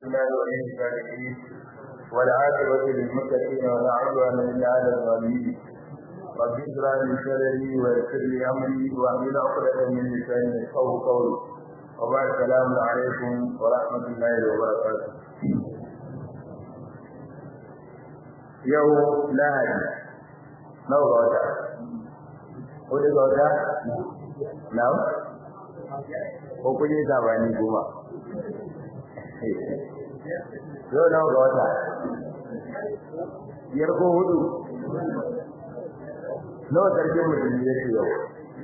الله ولي الصالحين والعاقبة للمتقين ولا عدوان إلا على الظالمين رب اشرح لي صدري ويسر لي أمري واحلل عقدة من لساني يفقهوا قولي وبعد السلام عليكم ورحمة الله وبركاته يوم lahadi nawa ga wata hudu ga wata na'am ko kun yi sabani goma yau nawa ga wata biyar ko hudu nawa sarkin musulmi ya ce yau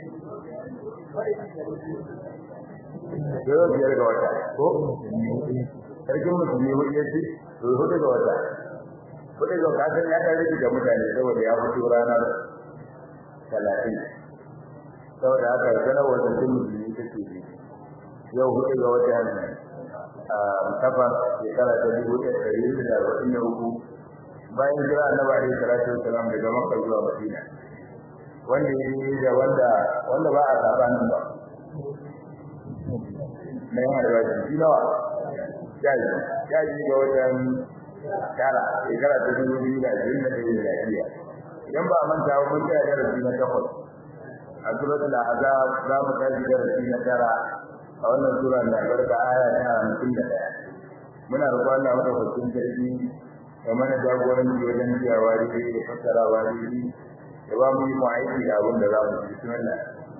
yau biyar ga wata ko sarkin musulmi hudu ya ce hudu ga wata kuɗi ga kasan ya ɗan rage da mutane saboda ya fito ranar talatin saboda haka sanarwar da sun musulmi take ne yau hudu ga watan safar shekara ta dubu ɗaya ɗari hudu da arba'in da uku bayan jira annabi alaihi salatu wasalam daga makka zuwa madina wanda ya yi da wanda wanda ba a sabanin ba na yin albashi shi nawa jaji jaji ga watan tara shekara ta dubu biyu da ashirin da ɗaya miladiya idan ba a manta ba mun tsaya darasi na takwas a suratul ahzab za mu tashi darasi na tara a wannan sura mai albarka aya ta hamsin da ɗaya muna roƙon Allah madaukakin sarki ya mana jagoranci wajen biyawa daidai da fassarawa daidai ya ba mu yi mu aiki da abin da za mu ci bismillah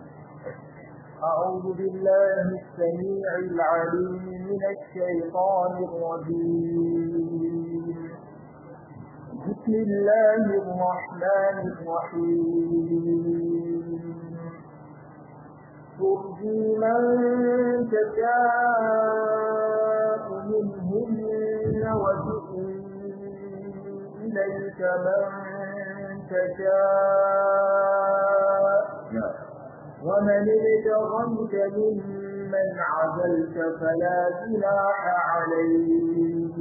أعوذ بالله السميع العليم من الشيطان الرجيم بسم الله الرحمن الرحيم ترجي من تشاء منهن وتؤوي إليك من تشاء ومن ابتغيت ممن عزلت فلا جناح عليك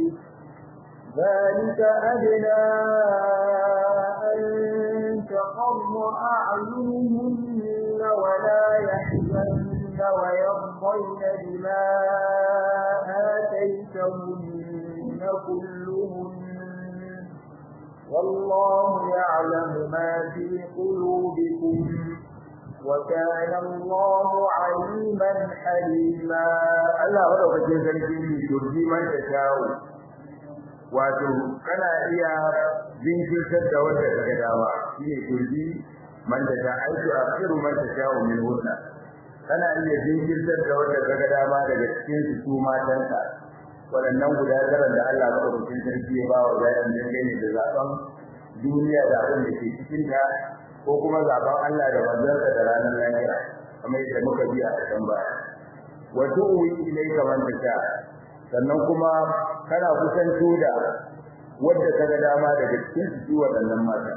ذلك أدنى أن تقر أعينهن ولا يحزن ويرضين بما آتيتهن كلهن والله يعلم ما في قلوبكم وكان الله عليما حليما الله wadaukakin sarki ne turji man ta shawo wato kana iya jinkirtar da wanda kaga dama shine turji man ta sha aiki akhiru man ta shawo min hunna kana iya jinkirtar da wanda kaga dama daga cikin su su matanka waɗannan guda tara da Allah madaukakin sarki ya ba wa bayan dangane da zaben duniya da abin da ke cikin ta ko kuma zaben Allah da manzansa da ranar lahira kamar yadda muka bi a can baya wa tu'wi ilayka man tasha sannan kuma kana kusanto da wanda kaga dama daga cikin su waɗannan mata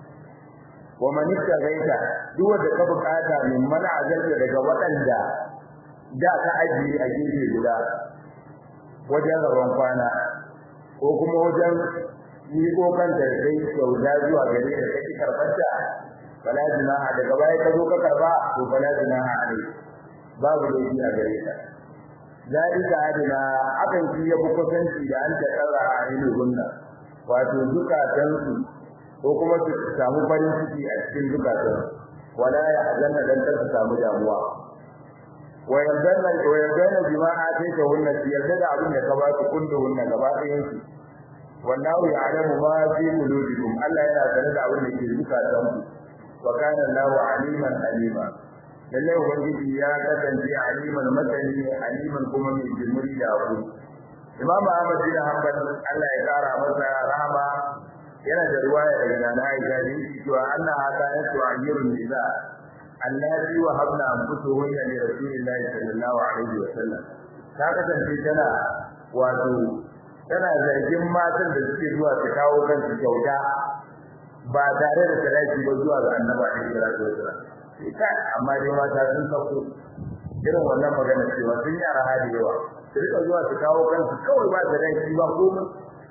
wa man gaita duk wanda ka bukata min man azalta daga waɗanda da ka ajiye a gefe guda wajen rabon kwana ko kuma wajen yi ko kanta sai sauda zuwa gare da kake karbanta fala junaha daga baya ka zo ka karba to fala junaha alai babu laifi a gare ka zalika adina akan shi ya bukusanci da an tsara a ilhunna wato zukatan su ko kuma su samu farin ciki a cikin zukatan wala ya azanna dan ta samu damuwa wa yardanna wa yardanna bima atayka hunna yarda da abin da ka ba su kullu hunna gaba ɗayan su wallahu ya'lamu ma fi qulubikum Allah yana sanar da abin da ke zukatan ku wa kana Allahu aliman alima lalle ubangiji ya kasance aliman masani aliman kuma mai jimuri da abu Imam Ahmad bin Hanbal Allah ya kara masa rahama yana da riwaya daga Nana Aisha da yake cewa Allah haka ya to ayyurun nisa allati wa habna anfusuhunna li rasulillahi sallallahu alaihi wa sallam ta kasance tana wato tana zargin matan da suke zuwa su kawo kansu kyauta ba tare da sadaki ba zuwa ga annabi alaihi salatu wasallam ita amma dai mata sun sauko irin wannan magana cewa sun yi araha da yawa su rika zuwa su kawo kansu kawai ba sadaki ba komai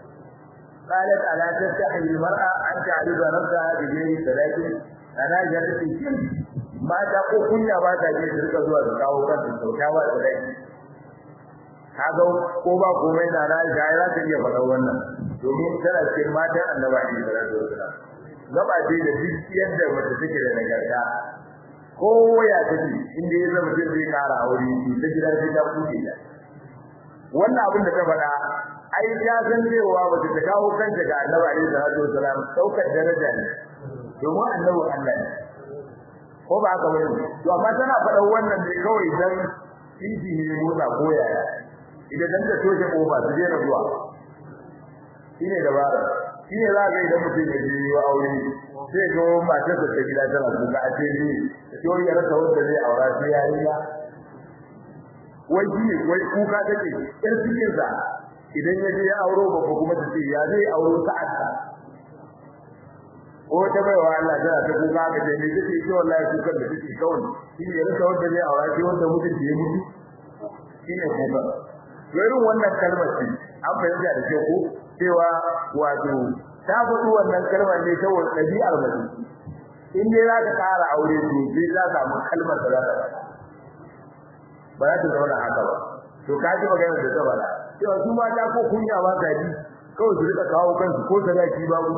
قالت ألا تستحي المرأة أن تعرض نفسها بغير صلاة أنا جلست كم ما تقول كنا ما تجي تلك زوا تكاو كان تكاو صلاة kaga ko ba komai na na ga ya ta iya faɗa wannan domin tana cikin matan annabi ne da rasul gaba ce da duk yadda mace take da nagarta ko ya take inda ya zama mutum zai kara aure to ta gida sai ta kuce ta wannan abin da ta faɗa ai ya san cewa ba ta kawo kanta ga annabi alaihi salatu wasalam saukar daraja ne domin annabi Allah ne ko ba haka bane to amma tana faɗa wannan ne kawai dan titi ne motsa ko yaya idan dan ta toshe kofa su je na zuwa shine dabara shine za ga idan mutum ya je wa aure sai ga matar da ta gida tana kuka a ce ni to ya rasa wanda zai aura sai ya yi ba wai shi wai kuka take yar cikin sa idan ya je ya auro babba kuma ta ce ya zai auro sa'adta ko ta bai wa Allah tana ta kuka ga dai ne take ce wallahi kukan da take kawai shi ne rasa wanda zai aura shi wanda mutum ya mutu shi ne kuka irin wannan kalmar ce an fahimta da ke ko cewa wato ta faɗi wannan kalmar ne saboda ɗabi'ar mutum in dai za ka ƙara aure to sai za ka samu kalmar da za ka ba za ta zauna haka ba to ka ji magana da ta bala cewa su mata ko kunya ba ka ji kawai su rika kawo kansu ko sadaki babu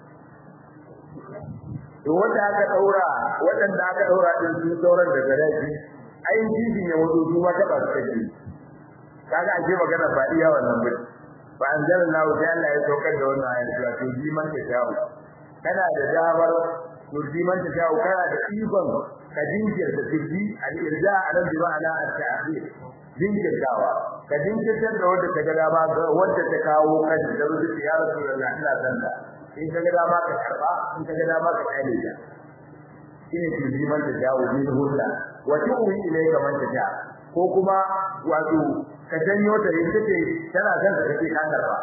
to wanda aka daura waɗanda aka daura din su sauran da sadaki ai jijin ya wato su ma taɓa su kake kaga ake magana ba iya wannan ba fa anzalallahu ta Allah ya saukar da wannan ayat cewa to jiman ta shawo kana da damar to jiman ta shawo kana da ikon ka jinkirta turji al-irja alam bi ma'ana at-ta'khir jinkirtawa ka jinkirtar da wanda ta ga dama ga wanda ta kawo kan da rubuta ya rasulullahi ina sanda in ka ga dama ka karba in ka ga dama ka kale ta shine turji man ta shawo min hulla wa tu'wi ilayka man ta sha ko kuma wato ka janyo ta yin take tana son ka kace ka karba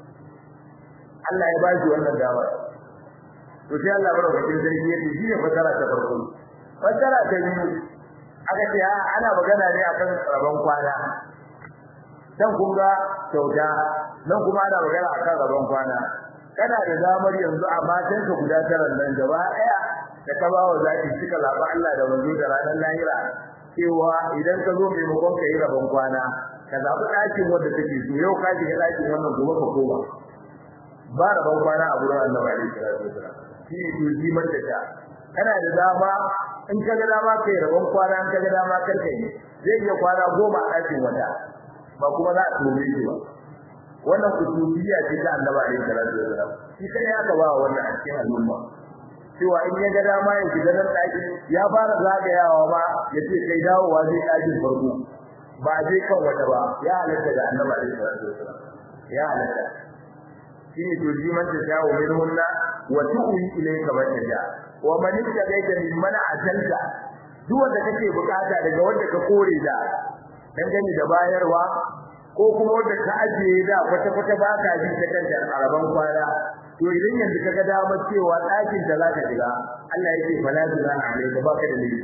Allah ya ba shi wannan dama to sai Allah barkatun sarki yake shi ne fasara ta farko fasara ta biyu aka ce ana magana ne akan rabon kwana dan kun ga kyauta nan kuma ana magana akan rabon kwana kana da damar yanzu a matan ka guda tara nan gaba daya da ka ba wa zaki suka zaba Allah da manzo da ranar lahira cewa idan ka zo maimakon ka yi rabon kwana ka zabi ɗakin wanda take so yau ka shiga ɗakin wannan gobe ka koma ba rabon kwana a gurin Annabi alaihi salatu wasallam shi ne turji manta ta kana da dama in ka ga dama kai rabon kwana in ka ga dama kar kai zai iya kwana goma a ɗakin wata ba kuma za a tome shi ba wannan kutubiya ce ta annabi alaihi salatu wasallam shi kai aka ba wannan a cikin al'umma cewa in ya ga dama ya shiga nan ɗaki ya fara zagayawa ba ya ce kai dawowa zai ɗakin farko ba zai kan wata ba ya halatta da annabi alaihi salatu wasallam ya halatta shi ne to ji man ta shawo min hunna wa tu'wi ilayka man tasha wa man ittaqaita mimman ajalta duk wanda kake bukata daga wanda ka kore da dangane da bayarwa ko kuma wanda ka ajiye da kwata kwata ba ka ji ta kanta araban kwana to idan yanzu kaga damar cewa ɗakin da za ka shiga Allah yake fala zina alayka baka da laifi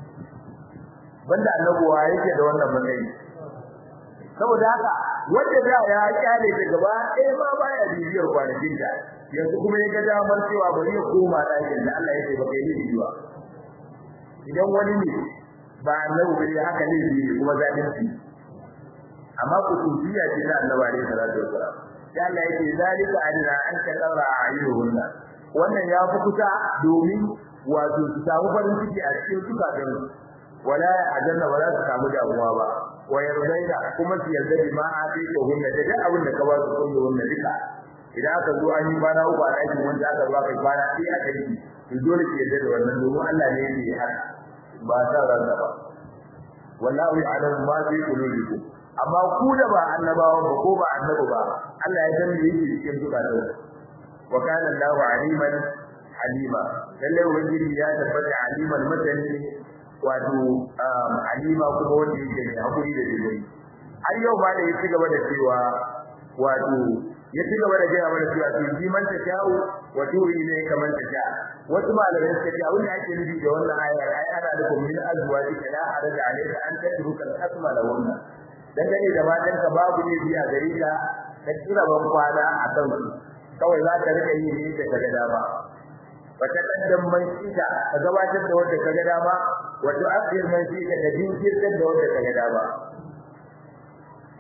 banda annabuwa yake da wannan matsayi saboda haka wanda da ya kyale ta gaba ɗaya ma baya bibiyar kwanakin ta yanzu kuma ya ga damar cewa bari ya koma ɗakin da Allah ya ce ba kai laifi ba idan wani ne ba annabi bane haka ne ne kuma zalunci amma ku tufiya ce da annabi alaihi salatu wasalam ya Allah yake zalika adna an ka daura ayyuhunna wannan ya fi kusa domin wato su samu farin ciki a cikin zukatan wala ajanna wala su samu damuwa ba wa yardaina kuma su yarda bi ma a fi hunna da duk abin da ka ba su kullu wannan duka idan aka zo an yi bana uku a ɗakin wanda aka zo aka kwana sai aka yi to dole ki yarda da wannan domin Allah ne yake haka ba ta ranka ba wallahu ya'lamu ma fi qulubikum amma ku da ba annabawa ba ko ba annabi ba Allah ya san me yake cikin zukatan wa kana Allahu aliman halima lalle ubangiji ya tabbata aliman masani wato alima kuma wanda yake da hakuri da dai har yau ma da ya ci gaba da cewa wato ya ci gaba da gaya mana cewa to ji man ta sha'u wa turi ne kamar ta sha wasu malamai suka ce abin da ake nufi da wannan ayar ai ana da min azwajika la haraja alayka an tatruka al-asma la wannan dangane da matan ka babu ne biya gare ka ka kira ban kwana a kan su kawai za ka rika yi ne da kaga dama wata kaddan man shida ka gabatar da wanda kaga dama wato akhir man shida ka jinkirtar da wanda kaga dama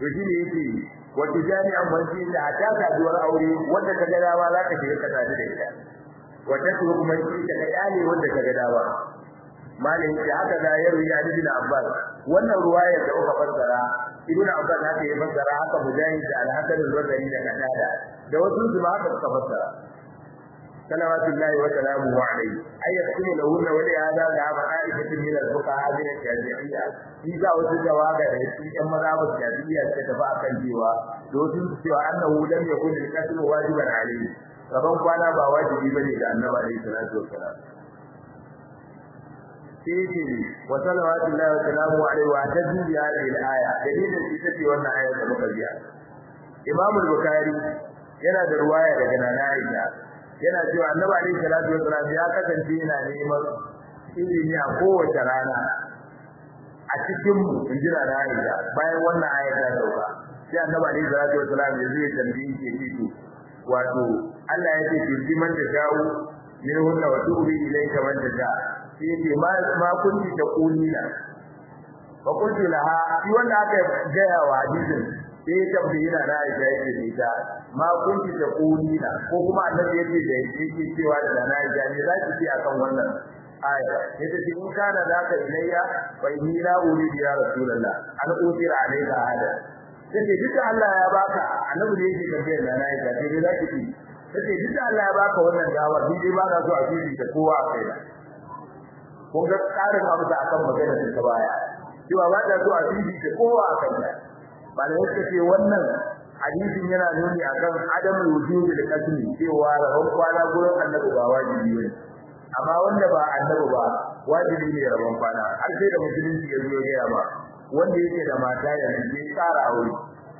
to shi ne yake wata jami'an manci da a ta saduwar aure wanda ka ga dama za ka shiga ka sadu da ita wata su kuma shi ka ga yale wanda ka ga dama malin da haka da ya ruya ibn Abbas wannan ruwaya da aka fassara ibn Abbas haka ya fassara haka mujahid da al-Hasan al-Basri da Qatada da wasu su haka suka fassara salawatullahi wa salamuhu alayhi ay yakunu lahu wa li hada da ma'aikatu min al-fuqaha min al-shafi'iyya shi ga wasu jawaga da cikin ƴan mazhabin shafi'iyya suka tafi akan cewa da wasu su cewa annahu lam yakun al-qatl wajiban alayhi rabban kwana ba wajibi bane ga annabi alayhi salatu wa salam sai wa salawatullahi wa salamuhu alayhi wa tadbi bi hadhihi al-aya dalilin ita ce wannan ayar da muka biya Imam al-Bukhari yana da ruwaya daga Nana Aisha yana cewa Annabi alaihi salatu wasallam ya kasance yana neman ilimi a kowace rana a cikin mu injira Nana Aisha bayan wannan ayar ta dauka sai Annabi alaihi salatu wasallam ya zai tambayi ke ce wato Allah ya ce ki man da shawo min hunna wa tubi ilayka man da sha sai ce ma ma kunti ta kulina fa kunti laha shi wanda aka gaya wa hadisin sai ya tambayi na na Aisha yake da ita ma kunti ta kulina ko kuma annabi yake da yake cewa da na Aisha ne za ki ce akan wannan aya yace shi in kana zaka ilayya fa inni la uridu ya rasulullah an utira alayka hada yace duk Allah ya baka annabi da yake tambayar na na Aisha sai za ki ce yace duk Allah ya baka wannan dawa ni dai ba na so a fili ta kowa a kai kun ga tsarin amsa akan magana ta baya cewa ba ta so a fili ta kowa a kai malamai suka ce wannan hadisin yana nuni akan adamul wujubi da kasmi cewa rabon kwana gurin annabi ba wajibi ne amma wanda ba annabi ba wajibi ne rabon kwana har sai da musulunci ya zo ya ba wanda yake da mata ya ne tsara aure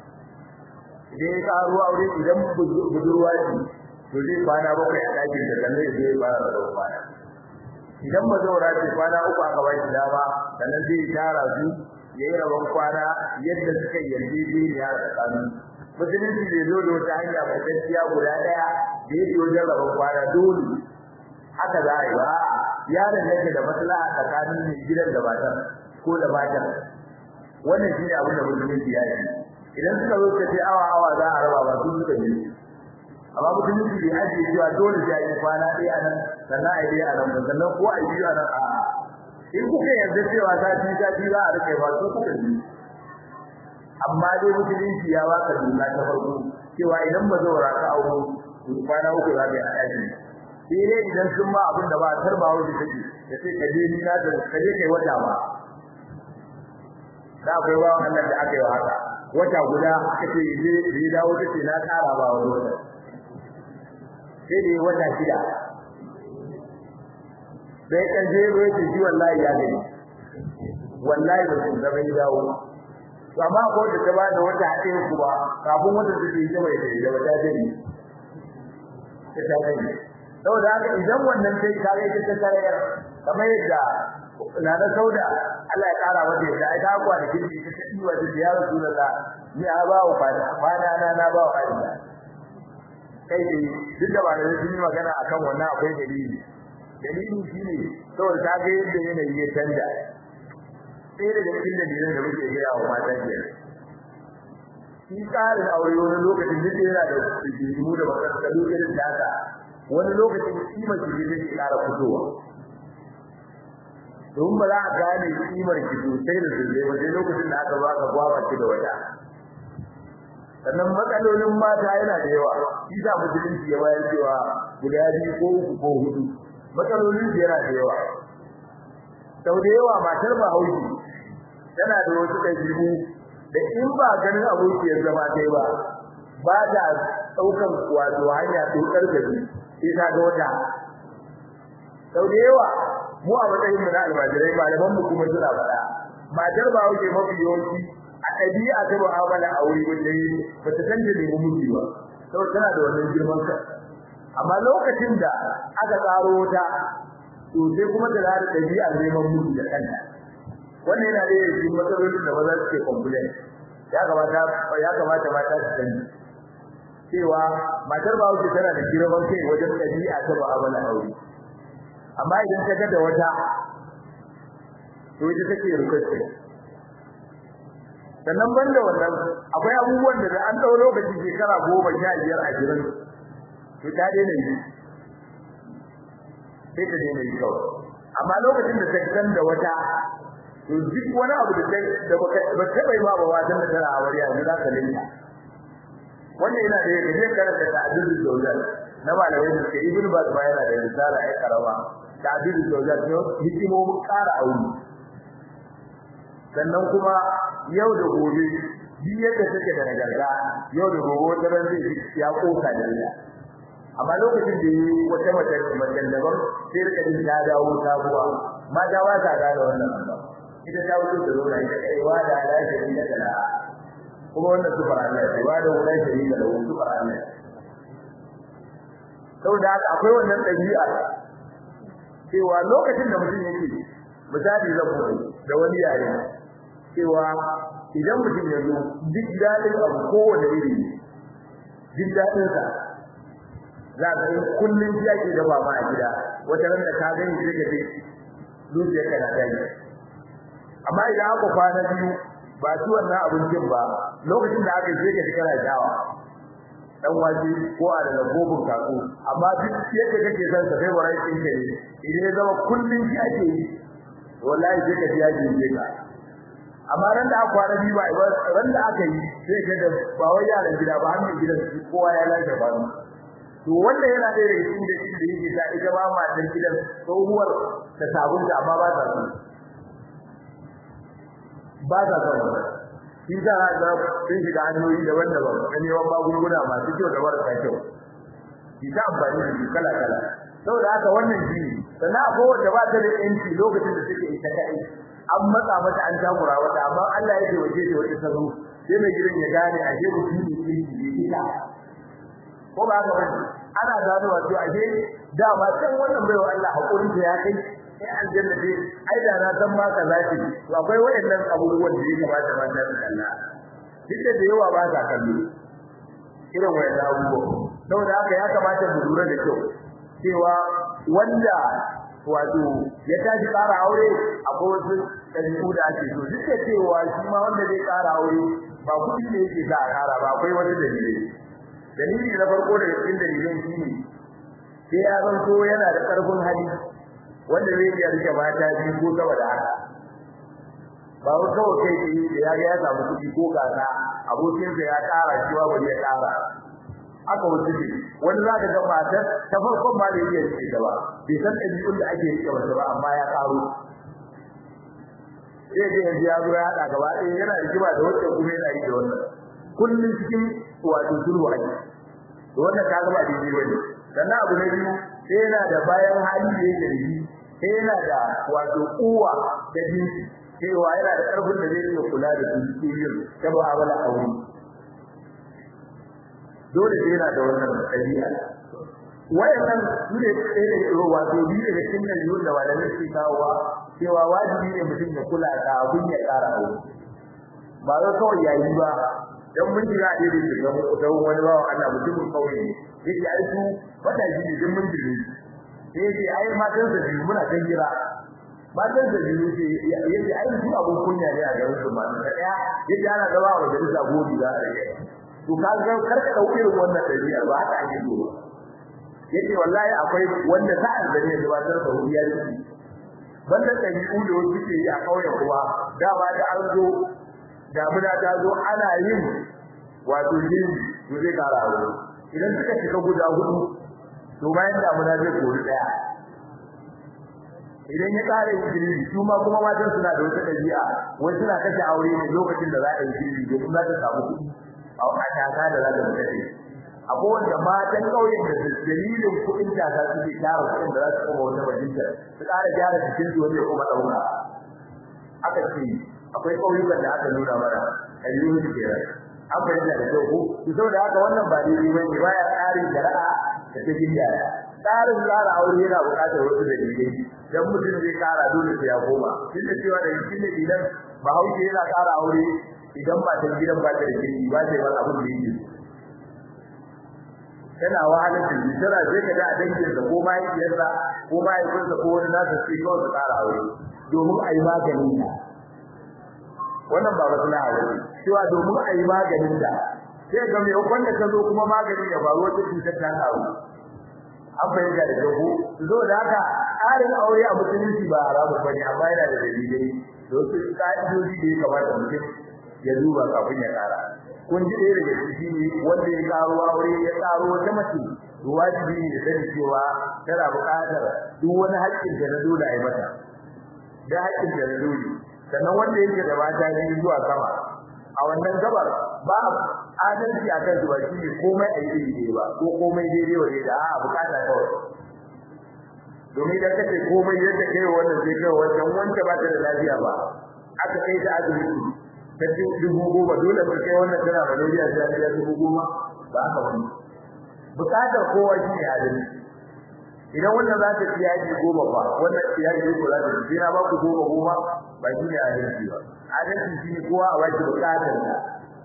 idan ya tsaro aure idan budurwa ce to zai kwana bakwai a ɗakin da sannan ya zo ya fara rabon kwana idan mazaura ce kwana uku aka ba shi dama sannan zai tara su yayi rabon kwana yadda suka yarjejeniya tsakanin musulunci bai zo da wata hanya mai gaskiya guda daya da yake wajen rabon kwana dole haka za a yi ba yaron yake da maslaha tsakanin mai gidan da matar ko da matar wannan shine abin da musulunci ya yi idan suka zo ka ce awa awa za a raba ba su suka yi amma musulunci bai ajiye cewa dole sai a yi kwana ɗaya nan sannan a yi ɗaya a nan sannan ko a yi biyu a nan a'a in kuka yarda cewa sati sati za a rike ba su kuka yi amma dai musulunci ya baka doka ta farko cewa idan ba zaura ka auro to kwana uku za ka yi a ɗaki sai dai idan sun ma abin da ba tarba wuce take da sai ka je ni na da ka je kai wata ba da akwai ba Allah da aka yi haka wata guda kace je je dawo kace na kara ba wani wata sai dai wata shida sai kan je ruwa ce shi wallahi ya gani wallahi ba sun zama ya dawo to amma ko da ta bada wata haɗe ku ba kafin wata su ce mai da da wata jini ta ta gani saboda haka idan wannan sai ka ga ta tarayar kamar yadda na da sauda Allah ya kara mata yadda ai ta kwa da kindi ta ta diwa da ya rasulullah ni a ba wa fada fada na na ba wa fada kai dai duk da ba da sun yi magana akan wannan akwai dalili dalili shine saboda ta ga yadda yanayi ya canja sai da cikin dalilan da muke gaya wa mata ke shi tsarin aure wani lokacin duk yana da rigimu da matsatsalu irin data wani lokacin kimar ki zai ƙara fitowa domin ba za a gane kimar ki sosai da sosai ba sai lokacin da aka baka gwaba ki da wata sannan matsalolin mata yana da yawa shi sa musulunci ya bayar cewa guda biyu ko uku ko hudu matsalolin su yana da yawa sau da yawa matar ba hauki tana da wasu ɗabi'u da in ba ganin abokiyar zama ta ba ba ta ɗaukar wato hanya tsokar da su sai ta ga wata sau da yawa mu a matsayin mu na almajirai malaman mu kuma suna faɗa matar ba hauke mafi yawanci a ɗabi'a ta mu'amala a wuri wanda yi ba ta san da nemi miji ba sau tana da wannan girman ka amma lokacin da aka tsaro wata to sai kuma da za ta ɗabi'a neman miji da kanta wannan yana da yake matsalolin da maza suke complain ya kamata ya kamata mata su sani cewa matar ba wuce tana da girman kai wajen ɗabi'a ta mu'amala aure amma idan ta ga da wata to ita take rukace sannan banda wannan akwai abubuwan da an dau lokaci shekara goma sha biyar a jirin to ta daina yi sai ta daina yi kawai amma lokacin da ta san da wata to duk wani abu da da ba ta bai ba watan da tana aure yanzu za ka linka wannan yana da yake zai karanta da addinin dawlal na malamai da ke ibnu bas ba yana da risala ai karama da addinin dawlal ne hikimomin ƙara aure sannan kuma yau da gobe duk yadda take da nagarta yau da gobe wata ran zai ya koka da ita amma lokacin da yi wata mace mace daban sai rika jin ta dawo sabuwa mata ba ta gane wannan ita ta wuce da zuwa ita kai wa da ala shari da kala kuma wannan sufar Allah ce wa da wala shari da wani sufar Allah saboda haka akwai wannan dabi'a cewa lokacin da mutum yake misali zan mutu da wani yare cewa idan mutum ya zo duk dadin abu kowane iri duk dadin sa za ka yi kullun shi ake dafa ma a gida wata ran da ka gani sai ka ce zuciyar ka na tayi amma idan aka kwana biyu ba ci wannan abincin ba lokacin da aka yi sai ka ji kana shawa dan waje ko a da gobin kaku amma duk yadda kake son sa sai warai din kai idan ya zama kullun shi ake yi wallahi sai ka ji ya ji ka amma ran da aka kwana biyu ba ran da aka yi sai ka da ba wai yaran gida ba hannun gidan kowa ya lafiya ba to wanda yana da yake da shi da yake ta ita ba ma dan gidan tsohuwar ta sabunta amma ba ta so ba ta so shi da ga sun shiga hanyoyi daban-daban na neman magunguna masu kyau da marasa kyau shi ta amfani da shi kala-kala saboda haka wannan shi sannan akwai wanda ba ta da yanci lokacin da suke ita kai an matsa mata an takura wata amma Allah ya taimake ta wata salo sai mai gidan ya gane a je mutum ne ke yi ita ko ba haka bane ana gano wato a je dama san wannan baiwa Allah hakurin ta ya kai sai aljanna dai ai da na san ma kaza ce to akwai wayannan abubuwan da ya kamata ma ta kalla duk da yawa ba ta kallo irin wayannan abubuwa saboda haka ya kamata mu lura da kyau cewa wanda wato ya tashi ƙara aure akwai wasu ɗabi'u da ake so duk da cewa shi ma wanda zai ƙara aure ba kuɗi ne yake za a ƙara ba akwai wasu dalilai dalili na farko daga cikin dalilan shi ne sai ya zanto yana da ƙarfin hali wanda zai iya rike mata biyu ko sama da haka ba wai kawai kai tsaye da ya ga ya samu kuɗi ko gasa abokinsa ya ƙara shi ba bari ya ƙara aka wuce ne wani za ka ga matar ta farkon ma da iya rike ta ba bai san ɗabi'un da ake rike mata ba amma ya ƙaro sai ga yanzu ya zo ya haɗa gaba ɗaya yana rigima da wacce kuma yana yi da wannan kullum cikin wato sulhu ake to wannan ka gaba daidai bane sannan abu na biyu sai yana da bayan hali da yake da shi sai yana da wato uwa da jinsi cewa yana da ƙarfin da zai iya kula da dukiyoyin ta mu'amala aure dole sai yana da wannan ɗabi'a wayannan su ne ɗaya da wato biyu daga cikin ɗabi'un da malamai suke kawowa cewa wajibi ne mutum ya kula da abin ya ƙara aure ba zai kawai yayi ba dan mun jira a irin da da wani bawan Allah mutumin kauye ne yake ai su wata shi ne din mun jira sai yake ai matan da biyu muna kan jira matan da biyu ce yake ai su abun kunya ne a garin su ma da daya yake ana gaba wa majalisa gobe za a rike to ka ga karka dauke irin wannan dabi'a ba haka ake so yake wallahi akwai wanda ta azzane da batar da huriya ne banda dabi'u da wasu ke yi a kauye kuma dama da an zo damuna ta zo ana yin wato yin to zai kara aure idan suka shiga guda hudu to bayan damuna zai kori daya idan ya kare girbi su ma kuma matan suna da wata dabi'a wai suna kashe aure ne lokacin da za a yi girbi domin za ta samu kuɗi a wata kaka da za ta kashe akwai wanda matan ƙauyen da dalilin kuɗin kaka suke tara kuɗin da za su koma wata bajinta su ƙara gyara jikin su wanda ya kuma ɗauka aka ce akwai ƙauyukan da aka nuna mana ayyuhu kenan an bayyana da kyau ko to saboda haka wannan ba daidai bane baya tsarin shari'a da ta gindaya tsarin tsara aure yana buƙatar wasu dalilai dan mutum zai kara dole sai ya koma duk da cewa da cikin dalilan bahaushe yana kara aure idan ba ta gidan ba ta da kirki ba sai wani abin da yake tana wahalar da shi tana zai ka da a dangin da ko mahaifiyarsa ko mahaifinsa ko wani nasa sai kawai su kara aure domin a yi maganin ta wannan ba maslaha ba cewa domin a yi maganin da sai ga mai wanda ka zo kuma maganin ya faru wata cutar ta kawo an fahimta da jago zo da haka tsarin aure a musulunci ba haramun ba ne amma yana da dalilai da wasu ka'idoji da ya kamata mutum ya duba kafin ya tsara kun ji ɗaya daga ciki ne wanda ya karo aure ya karo wata mace wajibi ne da sani cewa tana buƙatar duk wani haƙƙin da na dole a yi mata da haƙƙin da na dole sannan wanda yake da mata ne zuwa sama a wannan gabar ba adalci a kan zuwa shi ne komai a yi daidai ba ko komai daidai wa da a bukata kawai domin idan kace komai yadda kai wannan sai kai wancan wanda ba ta da lafiya ba aka kai ta asibiti ta dubu goma dole ba kai wannan tana malaria ta biya dubu goma ba haka wani bukatar kowa shi ne adalci idan wannan za ta ci yaji goma ba wannan yaji ko za ta ci na ba ku goma goma ba shi ne adalci ba adalci shi ne kowa a wajen bukatar ta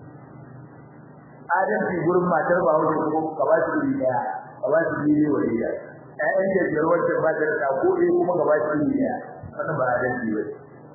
adalci gurin matar ba wajen ko ka ba shi iri daya ka ba shi iri wa iri ƴaƴan da biyar wacce ba ta da ko ɗaya kuma ka ba shi iri daya wannan ba adalci ba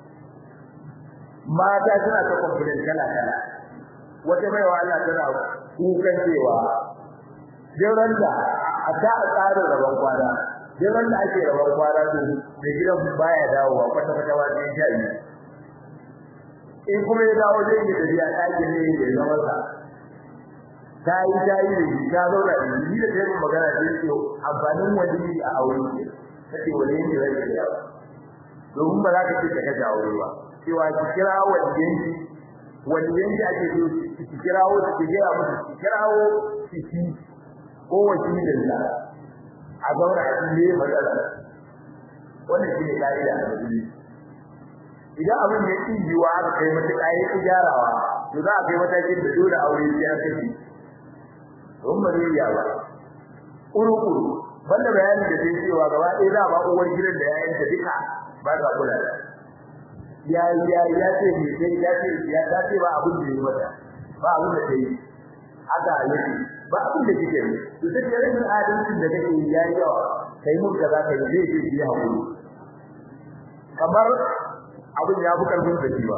mata suna ta complain kala kala wata mai wa Allah tana kukan cewa jiran da a ta tsarin rabon kwana jiran da ake rabon kwana to mai gidan baya dawowa kwata kwata ba sai ya yi in kuma ya dawo zai yi tafiya ɗakin ne ya zama sa ta yi ta yi da ta zauna da ni da ta magana da yake amfanin wani a aure ce take wani ne zai yi yawa domin ba za ka ce ka kaje aure ba cewa ki kira waliyanki waliyanki ake so ki kirawo ki gaya musu ki kirawo ki ci ko wakilin da a zauna a cikin matsala wannan shi ne ka'ida a musulunci idan abin ya ƙi yiwa aka kai mata ƙayi ko gyarawa to za a kai matakin da dole aure sai an kashe don ba zai iya ba ƙuru-ƙuru banda bayanin da zai cewa gaba ɗaya za a ba uwar gidan da yayanta duka ba sa kula da ya ya ya ce me sai ya ce ya ta ce ba abin da ya mata ba abin da ta yi haka yake ba abin da kike yi to sai da rashin adalcin da kake yi yayi yawa kai mun kaza kai zai je yi hakuri kamar abin ya fi karfin da ba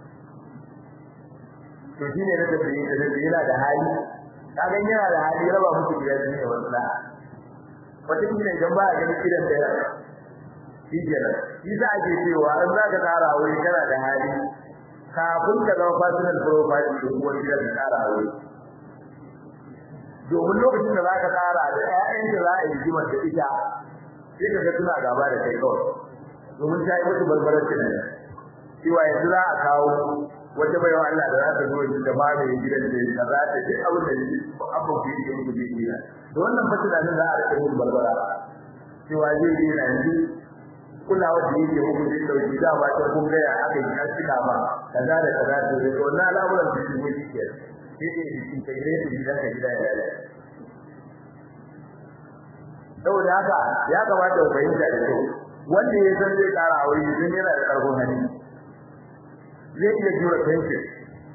to shine da tafi da da yana da hali kaga yana da hali raba muku gidan ne wallahi wata kila idan ba a ganin gidan da shi kenan shi za a ke cewa an za ka tsara aure kana da hali kafin ka zama personal profile da kuma gidan ka tsara aure domin lokacin da za ka tsara da ƴaƴan da za a yi jimar da ita sai ka ga suna gaba da kai kawai domin ta yi musu barbarar tunani cewa yanzu za a kawo wata baiwa Allah da za ta zo da ma mai gidan da ya za ta ji abin da abin ku yi muku ji ina da wannan fa tunanin za a rika yin barbara cewa zai yi na yanzu kulawa da yake muku zai dauki da ba ta kun gaya aka yi an cika ba kaza da kaza to da wannan al'amuran da su yi ke sai dai cikin tagire da gidan ka gida ya lalace saboda haka ya kamata ku fahimta da kyau wanda ya san zai kara aure idan yana da karfin hali zai iya jura tension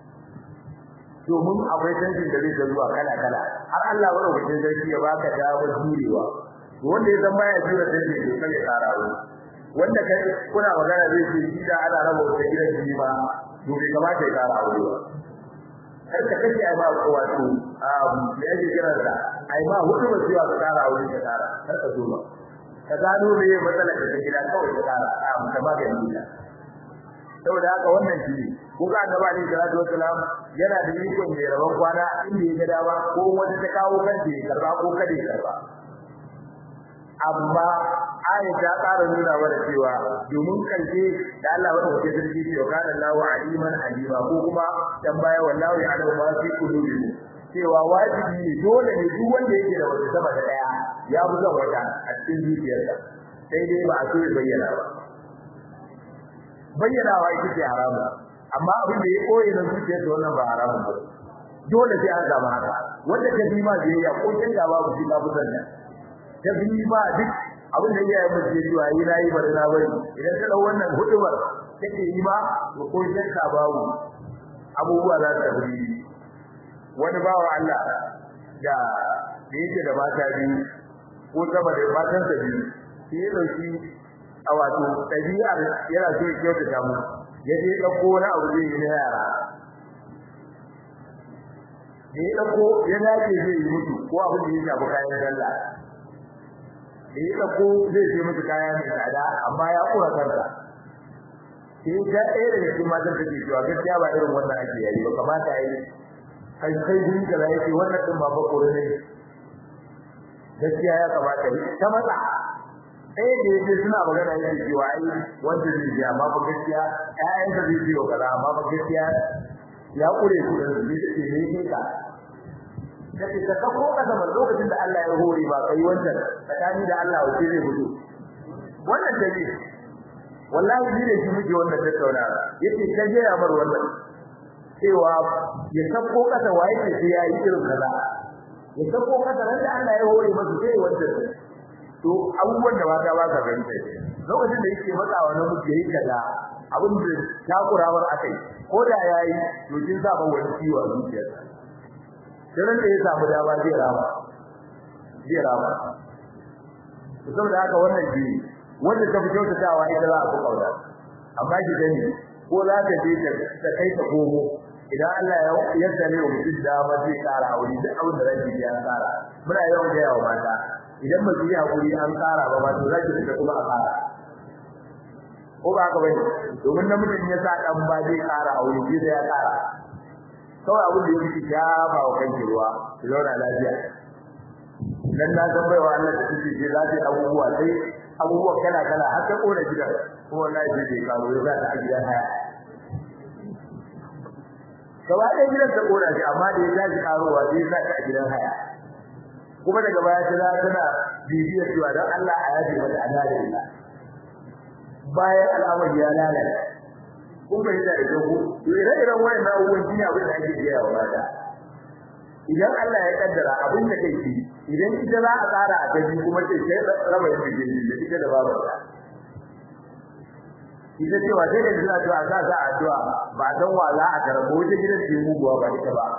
domin akwai tension da zai ta zuwa kala kala har Allah wani wajen sarki ya baka damar jurewa wanda ya san baya jura tension to sai ya kara aure wanda kai kuna magana zai ce shi da ana raba wata gidan shi ma to bai kamata ya kara aure ba kar ka kace ai ba ko wato um me yake kira da ai ba hudu ba cewa ka kara aure ka kara kar ka zo ba ka gano me matsalar da take gida kawai ka kara a ka ba ga ni saboda haka wannan shi ko ga gaba ne salatu wassalam yana da ikon mai rabon kwana inda ya ga dama ko wanda ta kawo kanta ya karba ko kada ya karba amma ayi ta ƙara nuna mana cewa domin karshe da Allah wata wace sarki ce wa kana Allahu aliman alima ko kuma dan baya wallahu ya'lamu ma fi qulubikum cewa wajibi ne dole ne duk wanda yake da wata sama da daya ya fi son wata a cikin zuciyarsa sai dai ba a so ya bayyana ba bayyanawa ita ce haramu amma abin da ya koyi na zuciyarsa wannan ba haramun ba dole sai an zama haka wanda ta bi ma biyayya ko kin da babu shi babu sannan ta bi ba duk abin da iyayen mu ke cewa yi nayi bari na bari idan ta dau wannan hudubar take yi ba to ko shakka babu abubuwa za su tafi wani bawa Allah da da yake da mata biyu ko sama da matan sa biyu sai ya dauki a wato ɗabi'ar yana so ya kyautata mu ya je ɗauko wani abu zai yi na yara da ya dauko ya dace zai yi mutu ko abin da ya shafi kayan sallah da ya dauko zai ce mutu kaya mai tsada amma ya kura kansa sai ga ɗaya daga cikin matan da ke cewa gaskiya ba irin wannan ake yayi ba kamata a yi kai kai guri kaza yake wannan din ba ba kore ne gaskiya ya kamata yi ta matsa ɗaya da yake suna magana yake cewa ai wanda zai ji amma ba gaskiya ƴaƴan da zai ji wa kaza amma ba gaskiya ya kure su da zai ce ne ke ka kace ka kafo ka da lokacin da Allah ya hore ba kai wancan tsakani da Allah wace zai fito wannan dabi wallahi ni ne shi muke wannan tattauna yace ka je ya bar wannan cewa ya sako kasa waye ce sai yayi irin kaza ya sako kasa ran da Allah ya hore masa sai wancan to abubuwan da mata ba ka gani lokacin da yake matsawa na muke yi kaza abin da takurawar akai ko da yayi to kin sa ba wani ciwo a zuciyarsa dan da ya samu dama zai rama zai rama to saboda haka wannan ji wanda ta fi kyautatawa ita za a fi kauna amma ki gani ko za ta je ta kai ta komo idan Allah ya yarda ne wa mutum dama zai kara wuri duk abin da zai yi ya kara muna yawan ga yawa mata idan ba yi hakuri an kara ba ma to za ki fita kuma a kara ko ba ka bane domin namijin ya sa dan ba zai kara a wuri sai ya kara kawai abin da yake ya ba wa kanki ruwa ki zauna lafiya dan na san baiwa Allah da kike je za ta abubuwa sai abubuwa kala kala har ta kora gidan ko wallahi sai dai karo ya ta a gidan haya gaba ɗaya gidan ta kora shi amma da ya tashi karowa sai ya ta a gidan haya kuma daga baya ta za tana bibiyar cewa don Allah a yaji mata adalila bayan al'amari ya lalata kun bai da ita ku to ire-iren wayannan abubuwan shine abin da ake gaya wa mata idan Allah ya kaddara abin da kai ki idan ita za a tsara a gaji kuma ce sai raba yin bigin da ita da babarta ita cewa sai da suna cewa za za addu'a ba dan wa za a karabo wata gidan ce muguwa ba ita ba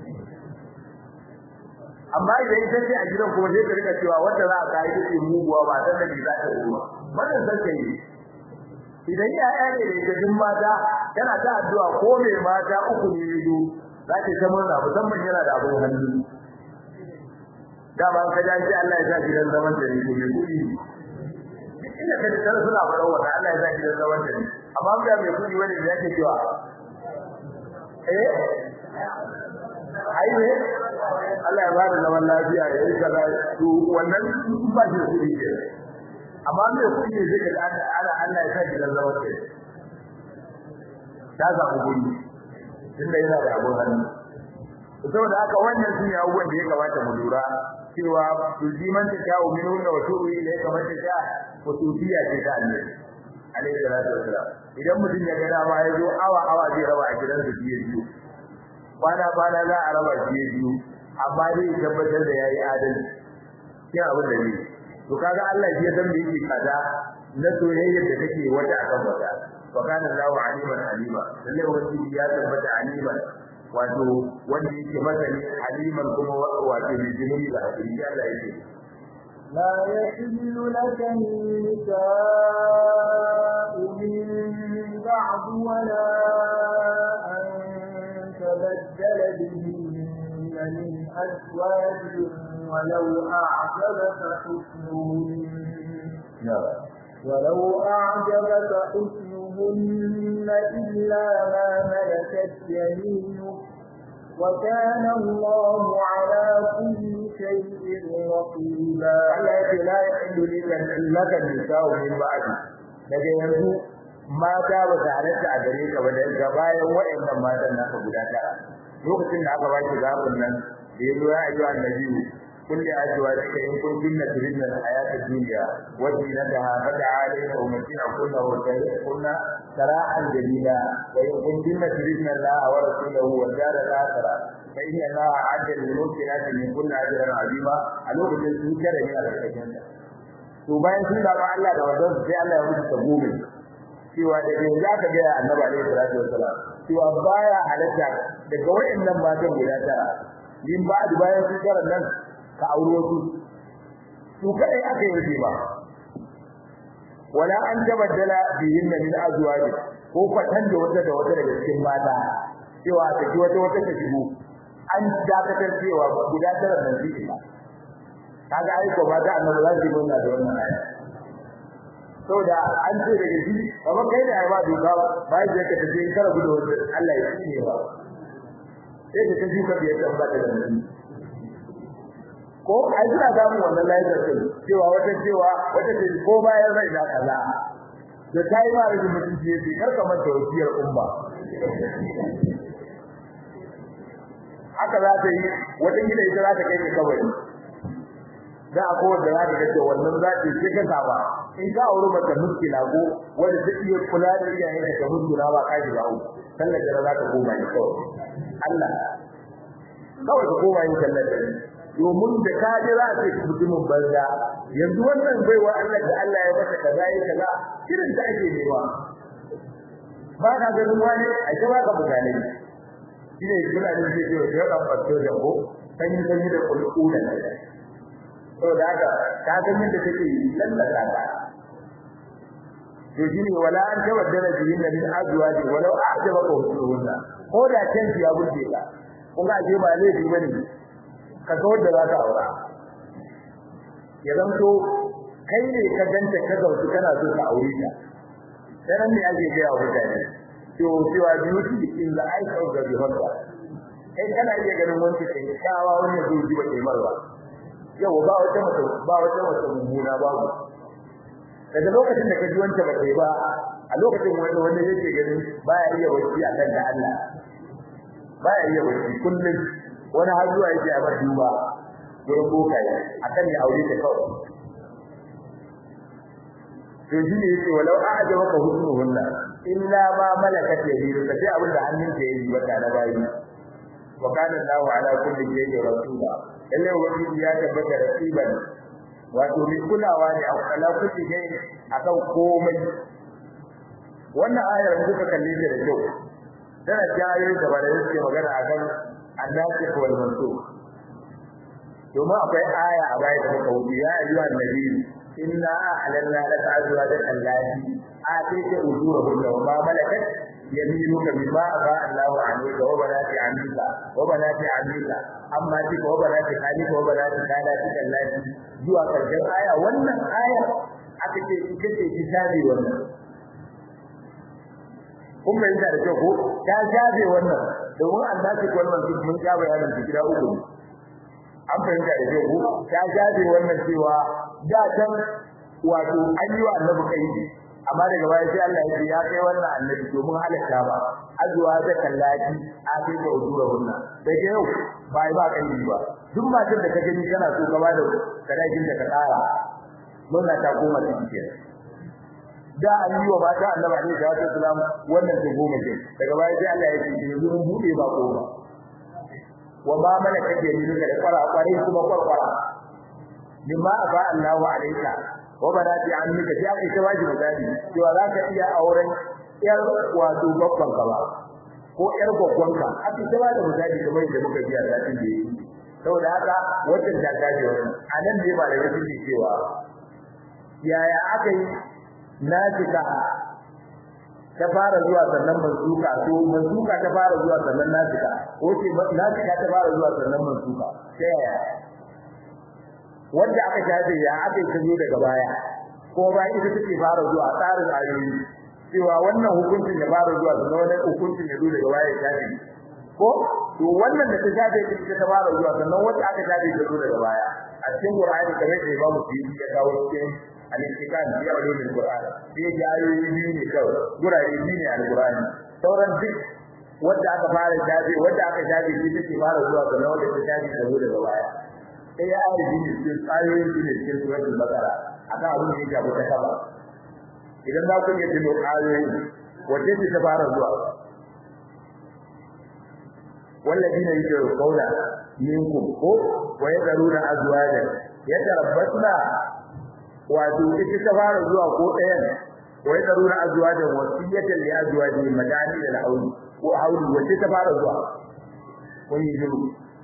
amma idan ita ce a gidan kuma sai ta rika cewa wanda za a kai ita ce muguwa ba dan da za ta ruwa wannan san kai idan yaya ne da ita din mata tana ta addu'a ko mai mata uku ne yido za ta ta murna musamman yana da abun hannu dama ka ji Allah ya sa gidan zaman da ni ko mai kudi ina ka tsara suna faɗa wa Allah ya sa gidan zaman da ni amma ga mai kudi wani da yake cewa eh ai ne Allah ya bada zaman lafiya ya yi kaza to wannan ba shi kudi ke amma mai kudi ne zai ga Allah Allah ya sa gidan zaman da ni ta samu guri tunda yana da abun hannu saboda haka wannan shine abubuwan da ya kamata mu lura cewa tujiman ta ta uminu da wato ile kamar ta ta futufiya ce ta Allah alaihi salatu wasalam idan mutum ya ga dama ya zo awa awa zai raba a gidan su biye biyu bana bana za a raba biye biyu amma dai tabbatar da yayi adalci kin abin da ne to kaga Allah ya san me yake kaza na soyayyar da take wata akan wata wa kana Allahu aliman alima lalle wani ya tabbata aliman wato wanda yake masani aliman kuma wato mai jinuni da hakuri Allah yake لا يحل لك النساء من بعد ولا أن تبدل بهن من أزواج ولو أعجبك حسنهن ولو أعجبك حسنهن إلا ما ملكت يمينك وكان الله على كل شيء رقيبا Allah yake la yahillu laka nisa'u min ba'di daga yanzu mata ba ta halatta a gare ka ba daga bayan waɗannan matan naka guda tara lokacin da aka ba ki zabin nan da yazo ya ayyuha annabi kulli azwajika in kuntunna turidna al-hayata ad-dunya wa zinataha fata'alayna umatina kunna wa kunna sara'an jamila wa in kuntunna turidna Allah wa rasulahu wa dar al-akhirah fa inna Allah a'adda lil-muhsinati min kulli ajrin 'azima a lokacin su kare ne a cikin to bayan sun da Allah da wannan sai Allah ya musu tagomi cewa da yanzu aka ga Annabi alaihi salatu wassalam cewa baya halatta daga wayannan matan guda tara min ba da bayan sun kare nan ka aure wasu su kai aka yi ba wala an tabaddala bihinna min azwaj ko kwatan da wata da wata daga cikin mata cewa ta ji wata wata ta shigo an dakatar cewa guda tara nan zai ba kaga ai ko ba da annabi zai yi wannan da wannan aya saboda an ce daga shi kamar kai da aiwa doka bai da ka tafi in kara gudu Allah ya tsine ba sai ka tafi ka biyar dan ba da nan ko ai suna samu wannan lafiya ce cewa wata cewa wata ce ko bayan rai da kaza da kai ma rage mutunci yace kar ka manta wasiyar umma haka za ta yi wata gida ita za ta kai ka kabari za a kowar da za ta kace wannan za ta ce ka saba in ka auri mata muskila ko wanda ta iya kula da iyayen ka muskila ba ka ji bawo sallar da za ta koma ne kawai Allah kawai ka koma yin sallar da domin da ka ji za ta ci mutumin banza yanzu wannan baiwa Allah da Allah ya masa kaza ya kaza irin ta ake nema ba ka ganin wani a ce ba ka mutane shine kula da zai ce ya kan fasto da ko sanyi sanyi da kulku da to da haka ka ga yadda take lallata ka to shine wala an tawaddala bihin min azwaji walau a'jabaka husnuhunna ko da kanki ya burge ka kun ga je ba laifi bane ka ga wanda za ka aura ya zanto kai ne ka ganta ka zauki kana so ka aure ta dan ne ake ga ya mutane to cewa beauty in the eyes of the beholder kai kana iya ganin wanda kai kawa wani zo ji ba kai marwa yau ba wata mace ba wata mace mummuna babu daga lokacin da ka ji wanda ba kai ba a lokacin wanda wanda yake ganin baya iya wasi akan da Allah baya iya wasi kullum wani har zuwa yake a duba gurin bokaye akan ya aure ta kawai to shi ne yake walau a'jabaka husnuhunna illa ma malakat yaminuka sai abin da hannun ka yayi wata na bayi wa kana Allahu ala kulli shay'in rasula lalle wani ya tabbata rasiban wato mai kulawa ne a ala kulli shay'in akan komai wannan ayar da kuka kalle ta da kyau tana jayo da ba da yake magana akan annasi wal mansukh domin akwai aya a baya da muka wuce ya ayyuhan nabi inna a'lanna laka azwajan allati atayta ujurahunna wa ma malakat yaminuka mimma aba Allahu alayka wa banati amika wa banati amika amma tika wa banati khalika wa banati khalati allati zuwa karshen aya wannan aya aka ce ita ce kitabi wannan kun bai da kyau ko ta jabe wannan domin Allah ce wannan mun ja bayanin su gida uku an fahimta da kyau ko ta jabe wannan cewa da can wato an yi wa annabi kai amma daga baya sai Allah ya ce ya kai wannan annabi domin halatta ba azwa da kallaki a kai da ujura wannan da yau ba ba kai ba duk matar da ka gani kana so gaba da kadakin da ka tsara mun ta koma cikin da an yi wa mata annabi alaihi salatu wasalam wannan ta goma ce daga baya sai Allah ya ce yanzu mun bude ba ko ba wa ma malaka ke ni da kwara kware kuma kwarkwara mimma aba Allahu alaika wa banati ammika sai aka ta wajibi gadi cewa za ka iya auren yar wato babban ka ba ko yar gwaggwan ka aka ta bada misali kamar da muka biya zatin da yi saboda haka wannan da gaje wannan anan ne ba da yake cewa yaya aka yi nasika ta fara zuwa sannan mansuka to mansuka ta fara zuwa sannan nasika ko ce nasika ta fara zuwa sannan mansuka sai yaya wanda aka shafe ya aka yi zo daga baya ko ba ita take fara zuwa tsarin ayoyi cewa wannan hukuncin ya fara zuwa sannan wannan hukuncin ya zo daga baya ya shafe ko to wannan da ta shafe ita ta fara zuwa sannan wanda aka shafe ta zo daga baya a cikin Qur'ani kamar da Imam Suyuti ya kawo cikin al-istiqam fi ulumul Qur'an sai ya ayoyi biyu ne kawai gurare biyu ne al-Qur'ani sauran duk wanda aka fara shafe wanda aka shafe shi take fara zuwa sannan wanda ta shafe ta zo daga baya sai ya ayi biyu cikin ayoyin biyu ne cikin suratul Baqara akan abin da ya shafi ta kaba idan za ku iya tuno ayoyi wace ce ta fara zuwa والذين يجرؤون منكم ويذرون أزواجا يتربصن wato ita ta fara zuwa ko ɗayan wai daruna azwajan wasiyatan li azwaji madani da hauli ko hauli wace ta fara zuwa kun yi shiru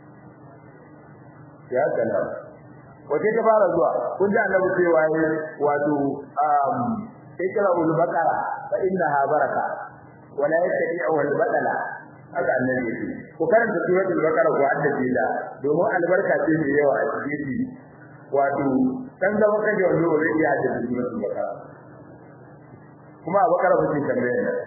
ya kana wace ta fara zuwa kun ji annabi cewa wato um ikra ul baqara fa innaha baraka wala yattabi'u al batala haka annabi yake ko karanta suratul baqara ko haddace da domin albarka ce mai yawa a cikin wato dan zama kaje wanda ba zai iya haddace suratul baqara kuma a bakara ba ce tambayar da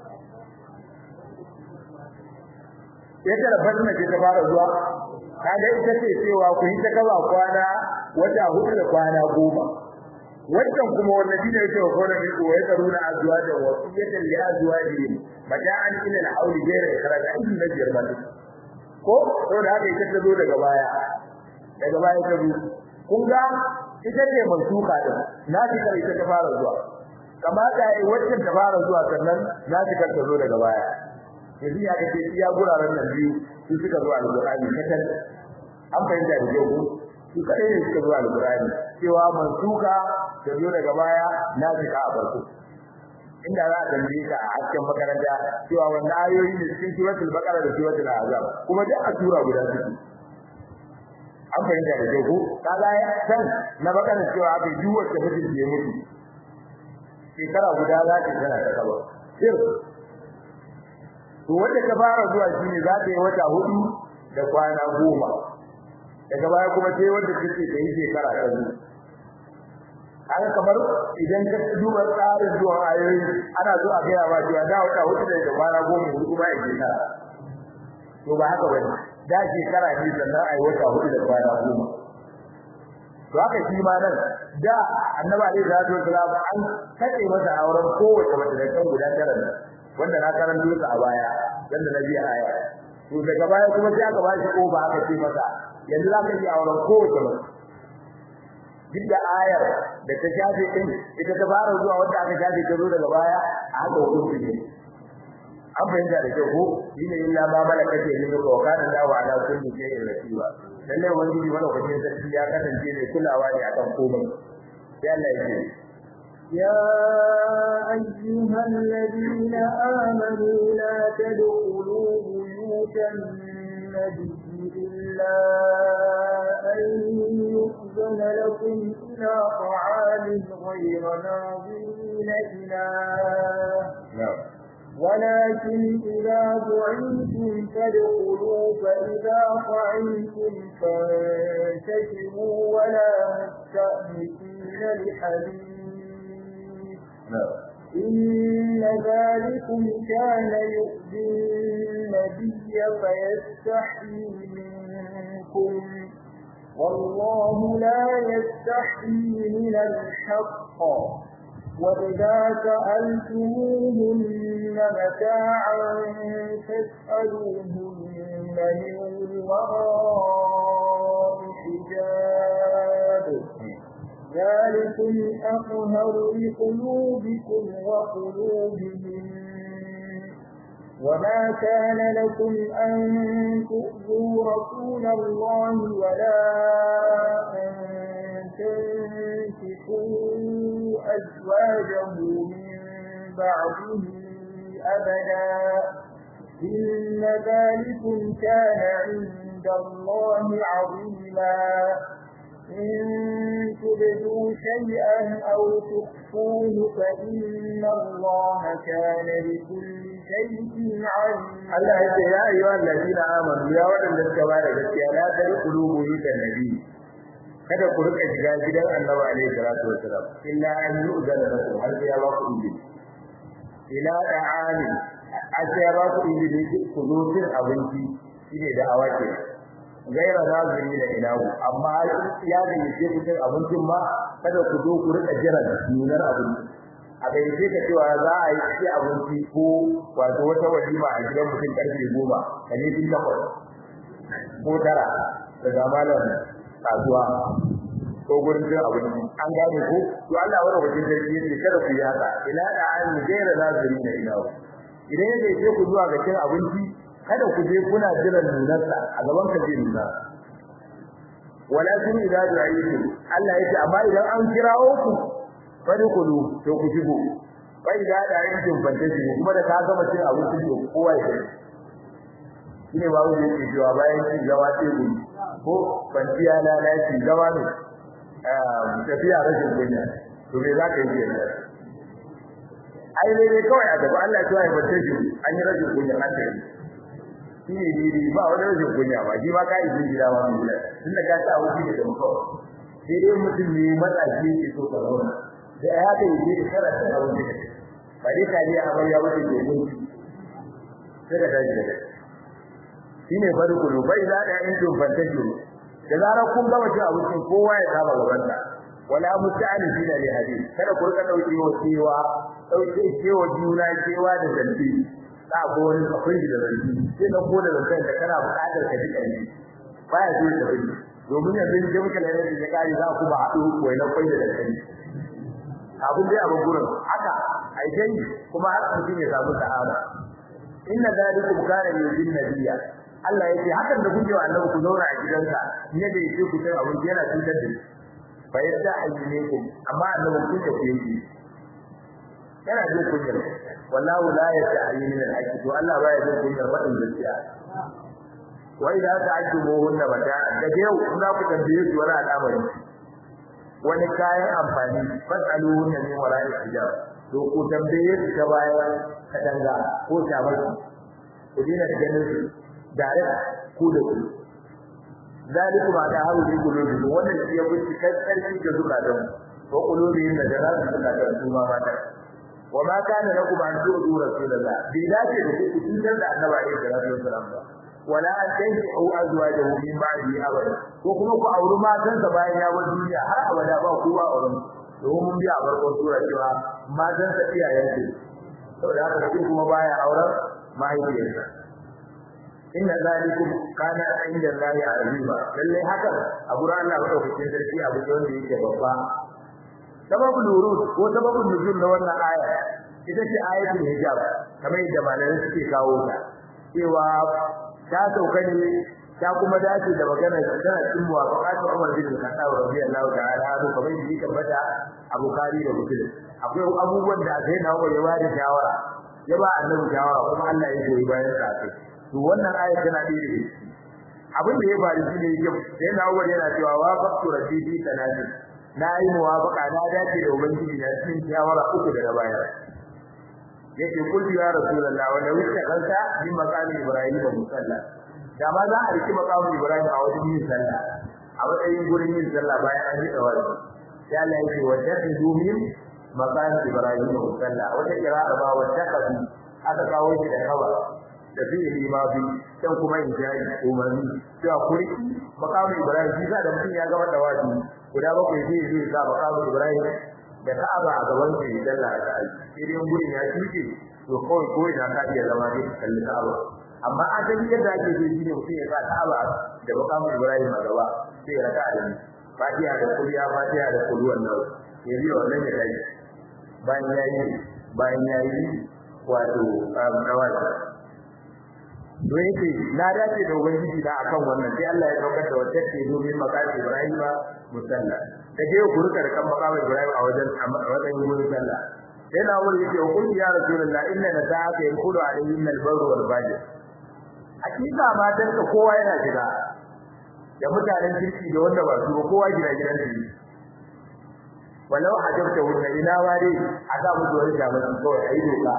yadda da fatima ce ta fara zuwa kaga ita ce cewa ku yi ta kaba kwana wata hudu da kwana goma wannan kuma wallahi ne yake wa kona ne ko ya karuna azwaja wa siyatan li azwaji mata'an ila al-hawl ghayra ikhraj ayyun najir ba ko to da haka ita ta zo daga baya daga baya ta zo kun ga ita ce mansuka din na ji kar ita ta fara zuwa kamata ai wacce ta fara zuwa sannan na ji kar ta zo daga baya yanzu ya kace iya guraren nan biyu su suka zo al-Qur'ani katal an fahimta da yau su kadai ne suka zo al-Qur'ani cewa mansuka da zo daga baya na jika a farko inda za a tambaye ka a hasken makaranta cewa wannan ayoyi ne cikin suratul baqara da suratul azab kuma duk a sura guda suke an fahimta da kyau ko kaga san na baqara cewa aka yi wacce mutum ke mutu shekara guda za ta tana ta kaba sir to wanda ta fara zuwa shine za ta yi wata hudu da kwana goma daga baya kuma sai wanda take da yi shekara ta zuwa an kamar idan ka duba tsarin zuwa ayoyi ana zo a gaya ba cewa da wata hudu da kwana goma hudu kuma ya shekara to ba haka bane da shekara ne sannan ai wata hudu da kwana goma to haka shi ma nan da annabi alaihi salatu wasalam an kace masa auren kowace mace da kan guda tara wanda na karanto su a baya dan da nabi aya to daga baya kuma sai aka ba shi ko ba aka ce masa yanzu za ka yi auren kowace mace duk da ayar da ta shafe din ita ta fara zuwa wanda aka shafe ta zo daga baya a haka hukunci ne an fahimta da kyau ko shine illa ma malaka ce ne ko kana da wa ala kulli shay'in rakiba lalle wani ji mana kwatin sarki ya kasance ne kulawa ne akan komai sai Allah ya ce يا أيها الذين آمنوا لا تدخلوا بيوت النبي إلا أن يؤذن لكم إلى طعام غير ناظرين إله ولكن إذا دعيتم فادخلوا فإذا طعمتم فانتشروا ولا مستأنسين لحديث إن ذلكم كان يؤذي النبي فيستحيي منكم والله لا يستحيي من الحق وإذا سألتموهن متاعا فاسألوهن من وراء حجاب ذلكم أطهر لقلوبكم وقلوبهم وما كان لكم أن تؤذوا رسول الله ولا أن تنكحوا أزواجه من بعده أبدا إن ذلكم كان عند الله عظيما إن تبدوا شيئا أو تخفوه فإن الله كان بكل شيء عليما Allah ya ce ya ayyuha allazina amanu ya wadanda suka ba da gaskiya la tadkhulu buyutan nabi kada ku rika shiga gidan Annabi alaihi salatu wasalam illa an yu'zana lakum har ya ba ku izini ila da'ani a ce ya ba ku izini ku zo cin abinci shine da awake gaira naziri da ilahu amma ya da yake ku cin abincin ma kada ku zo ku rika jira nunar abinci a gaice ka cewa za a yi ci abinci ko wato wata walima a gidan mutum karfe goma da ne tun takwas ko tara daga malam kasuwa ko gurin cin abinci an gane ko to Allah wani wajen sarki yake kada ku yi haka ila da an gaira naziri da ilahu idan ya gaice ku zuwa ga cin abinci kada ku je kuna jiran nunarsa a gaban ka zai nuna walakin idza du'itu Allah yake amma idan an kirawo ku fadkhulu to ku shigo fa idza da'aytum fantashi kuma da ka gama cin abinci to kowa ya shine ba wani yake cewa bayan cin gawa sai gudu ko kwanciya lalaci gawa ne tafiya rashin kunya to me za ka yi kenan ai dai dai kawai a gaba Allah ya yi fantashi an yi rashin kunya an tafi shi ne daidai ba wani rashin kunya ba shi ma ka yi gida ba mu gida tun da ka ci abinci da kuma kawai sai dai mutum ne matsashi ke so ka zauna da ya haka yi da kara ta abinci da ba dai ka a amarya ba ta ke gunki sai ka tashi da shi ne farkulu bai za da yin tumfantashi da zarar kun gama cin abincin kowa ya kama gabansa wala musta'anifina li hadith kada ku rika dauke wa cewa dauke cewa juna cewa da zanti za ko wani akwai da zanti sai da ko da zanti da kana buƙatar ka dika ne baya so da zanti domin yanzu in je muka lalle da kari za ku ba haɗu wai na kwai da zanti abun dai abun gurin haka ai dai kuma har mutum ya samu sa'ada inna zalikum kana yujin nabiyya Allah yake hakan da kuke wa annabi ku zauna a gidansa ne da yake ku sai abun yana cutar da shi fa yadda ayyukum amma annabi kun da kuyi yana jin kunyar wallahu la yasta'yi min al-haqq to Allah ba ya jin kunyar fadin gaskiya wa idza ta'ajjubuhunna mata da yau za ku tambaye su wani al'amari wani kayan amfani fasaluhunna min wara'i hijab to ku tambaye su ta bayan katanga ko shamaki ku dina ganin su dare ku da ku zalikum ada haru bi qulubi wannan shi ya buci karfi da zukatan ko qulubi da jara da zukatan su ma mata wa ma kana lakum an tu'tu rasulullah bi dace da ku tuntar da annabi alaihi salatu wasalam ba wala an tankihu azwajahu min ba'di abada ko kuma ku auri matan sa bayan ya bar duniya har abada ba kowa auren domin mun biya a farkon sura cewa matan sa iyayen su saboda haka kuma baya auren mahaifiyarsa inna zalikum kana inda Allahi azima lalle haka a gurin Allah madaukakin sarki abu ne wanda yake babba sababul wurud ko sababul nuzul na wannan aya ita ce ayatul hijab kamar yadda malamai suke kawo ta cewa ta sauka ne ta kuma dace da magana tana cikin muwafaqatu Umar bin Khattab radiyallahu ta'ala anhu kamar yadda yake bada a Bukhari da Muslim akwai abubuwan da sai na Umar ya ba da shawara ya ba annabi shawara kuma Allah ya goyi bayan sa to wannan aya tana da iri abin da ya faru shi ne yake sai na Umar yana cewa wa faqtu rabbi tanadi na yi muwafaqa na dace da ubangiji na cikin shawara uku da na bayar yake kulli ya rasulullah wanda wuce kanka min maqami ibrahim da musalla da ma za a riki maqami ibrahim a wajen yin sallah a wajen gurin yin sallah bayan an yi tawari sai Allah yake wa taqidu min maqami ibrahim da musalla wata kira'a ba wa taqadu aka kawo shi da kawa da fi'ili ma bi dan kuma in jayi umarni cewa kuri maqami ibrahim shi da mutum ya ga wanda wadi guda bakwai zai zai sa maqami ibrahim da Ka'aba a gaban shi dalla ta aiki idan gurin ya tuke to kawai ko ina ka iya zama ne kalli Ka'aba amma a dan yadda ake so shi ne mutum ya sa Ka'aba da makamu Ibrahim a gaba sai ya raka da Fatiha da Kuliya Fatiha da Kulwan nan ya biyo wannan ya kai bayan yayi bayan yayi wato dawali to yake na dace da ubangiji da akan wannan sai Allah ya daukar da wata ce domin makamu Ibrahim musalla da je ku rika da kan makamu Ibrahim a wajen a wajen gurin sallah sai na wuri yake kun ya rasulullah inna la ta'ata yakulu alayhi min al-barr wal fajr hakika matan ka kowa yana shiga da mutanen kirki da wanda ba su kowa gida gidan su walau hajabta wanda ina ma dai a ga mu zuwa jama'a kawai ayi doka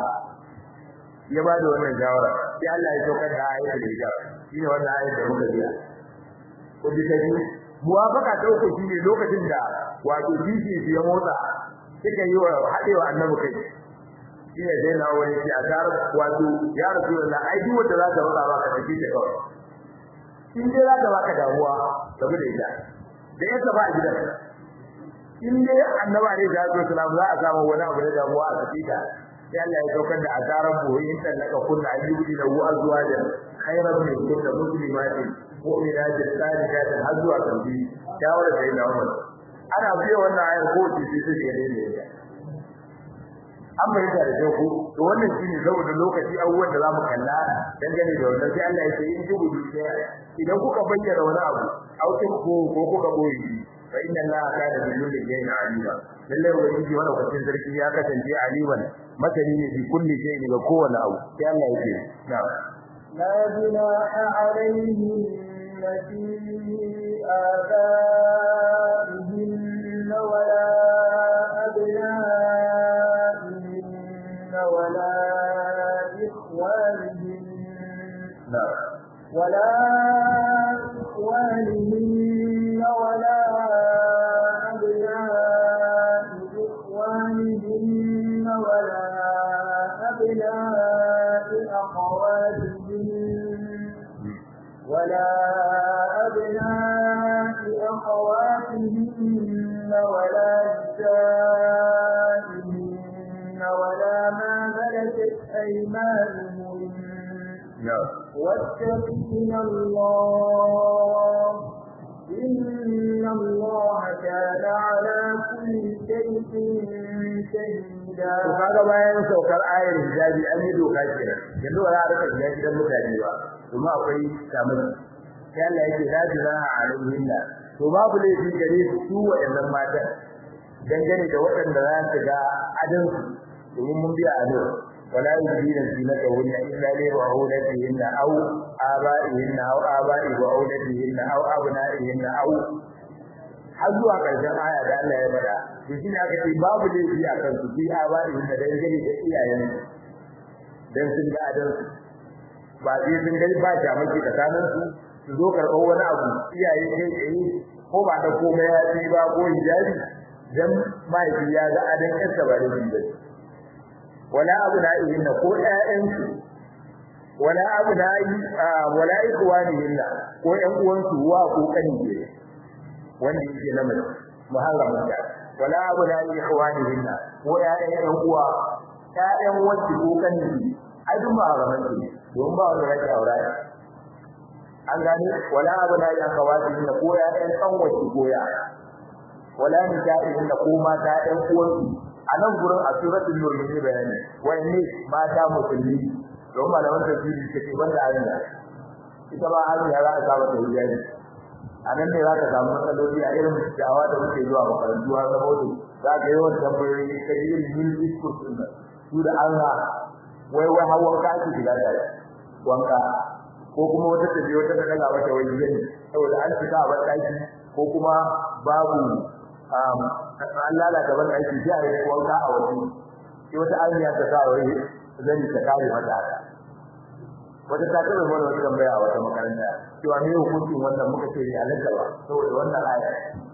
ya ba da wannan shawara sai Allah ya saukar da ayatul hijab shine wannan ayat da muka biya ko bisa muwafaka ta uku shine lokacin da wato kishi ya motsa suka yi wa hadewa annabi kai shine dai na wani shi a gar wato ya rasulullah ai duk wanda zaka roƙa baka tafi ta kawai in dai zaka baka damuwa saboda ita da yasa ba a gidan in dai annabi ne da sallallahu alaihi za a samu wani abu da damuwa a tafi ta sai Allah ya saukar da azaran boye in tallaka kullu ayyubi da wa azwajan khairan min kullu muslimatin mu'minatin salihatin har zuwa kalbi shawara da ina umar ana biyo wannan ayar ko ce sai sai ya dai ne an bai da ku to wannan shine saboda lokaci abubuwan da zamu kalla dangane da wannan sai Allah ya ce in jubu idan kuka bayyana wani abu autin ko ko kuka boye fa inna Allah kana bi kulli shay'in alima lalle ubangiji wannan kwacin sarki ya kasance aliman masani ne bi kulli shay'in ga kowane abu sai Allah ya ce na'am لا جناح عليهم في آبائهن ولا أبنائهن ولا إخوانهن أخواتهن ولا نسائهن ولا ما ملكت أيمانهن واتقين الله إن الله كان على كل شيء شهيدا kaga bayan saukar ayar hijabi an yi doka kenan yanzu ba za a rika shiga gidan mutane ba kuma akwai samun sai Allah yake la jinaha alaihinna to babu laifi gare su su waɗannan matan dangane da waɗanda za su ga adan su domin mun biya a nan wala yudina zinata hunna illa li ba'ulatihinna aw aba'ihinna aw aba'i ba'ulatihinna aw abna'ihinna aw har zuwa ƙarshen aya da Allah ya faɗa to shi ne aka ce babu laifi a kan su bi aba'ihinna dangane da iyayen dan sun ga adan su ba sai sun gani ba shamaki tsakanin su su zo karɓar wani abu iyaye kai tsaye ko ba da komai ya ci ba ko hijabi dan mahaifi ya ga adan yarsa ba da shi ba wala abu na ihin ko ƴaƴansu wala abu na yi wala ikwanihin ko ƴan uwansu wa ko kani ne wanda yake na mace muharramin ta wala abu na ikwanihin ko ƴaƴan ƴan uwa ƴaƴan wacce ko kani ne ai duk muharramin ne don ba wanda yake aure an gane wala abu na yi akawati da ko ya ɗan san wace goya wala ni ta ihin da ko mata ɗan uwansu a nan gurin a suratul nur ne bayani wayanne mata musulmi don malaman tafsiri take banda ayin da ita ba ayin ya za ka saba da hijabi a nan ne za ka samu matsaloli a irin dawa da muke zuwa makarantu har saboda za ka yi wani tambayoyi ka yi irin yin discourse ɗin nan su da Allah wai wai hawan ka ake shiga da wanka ko kuma wata tafi wata ta daga mata wani zani saboda an fita a ban daki ko kuma babu an lalata ban daki sai a yi wanka a waje sai wata amiya ta sa wai zani ta kare mata haka wata ta taɓa mana wata tambaya a wata makaranta cewa me hukuncin wannan muka ce ne halatta ba saboda wannan aya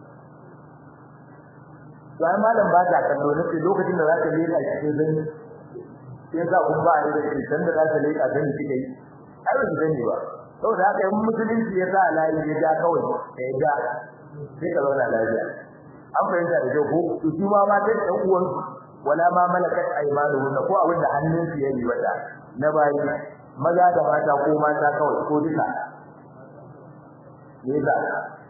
bayan malam ba ta kallo nake lokacin da za ka leka cikin zani sai sa kun ba ne da ke san da za ka leka zani kike yi ai ba sani ba saboda haka in musulunci ya sa layi ya ja kawai ya ja sai ka zauna lafiya an fahimta da kyau ko to su ma ma dai ɗan uwan wala ma malakat aymanuhum ko abin da hannun su yayi wata na bayi maza da mata ko mata kawai ko duka ne da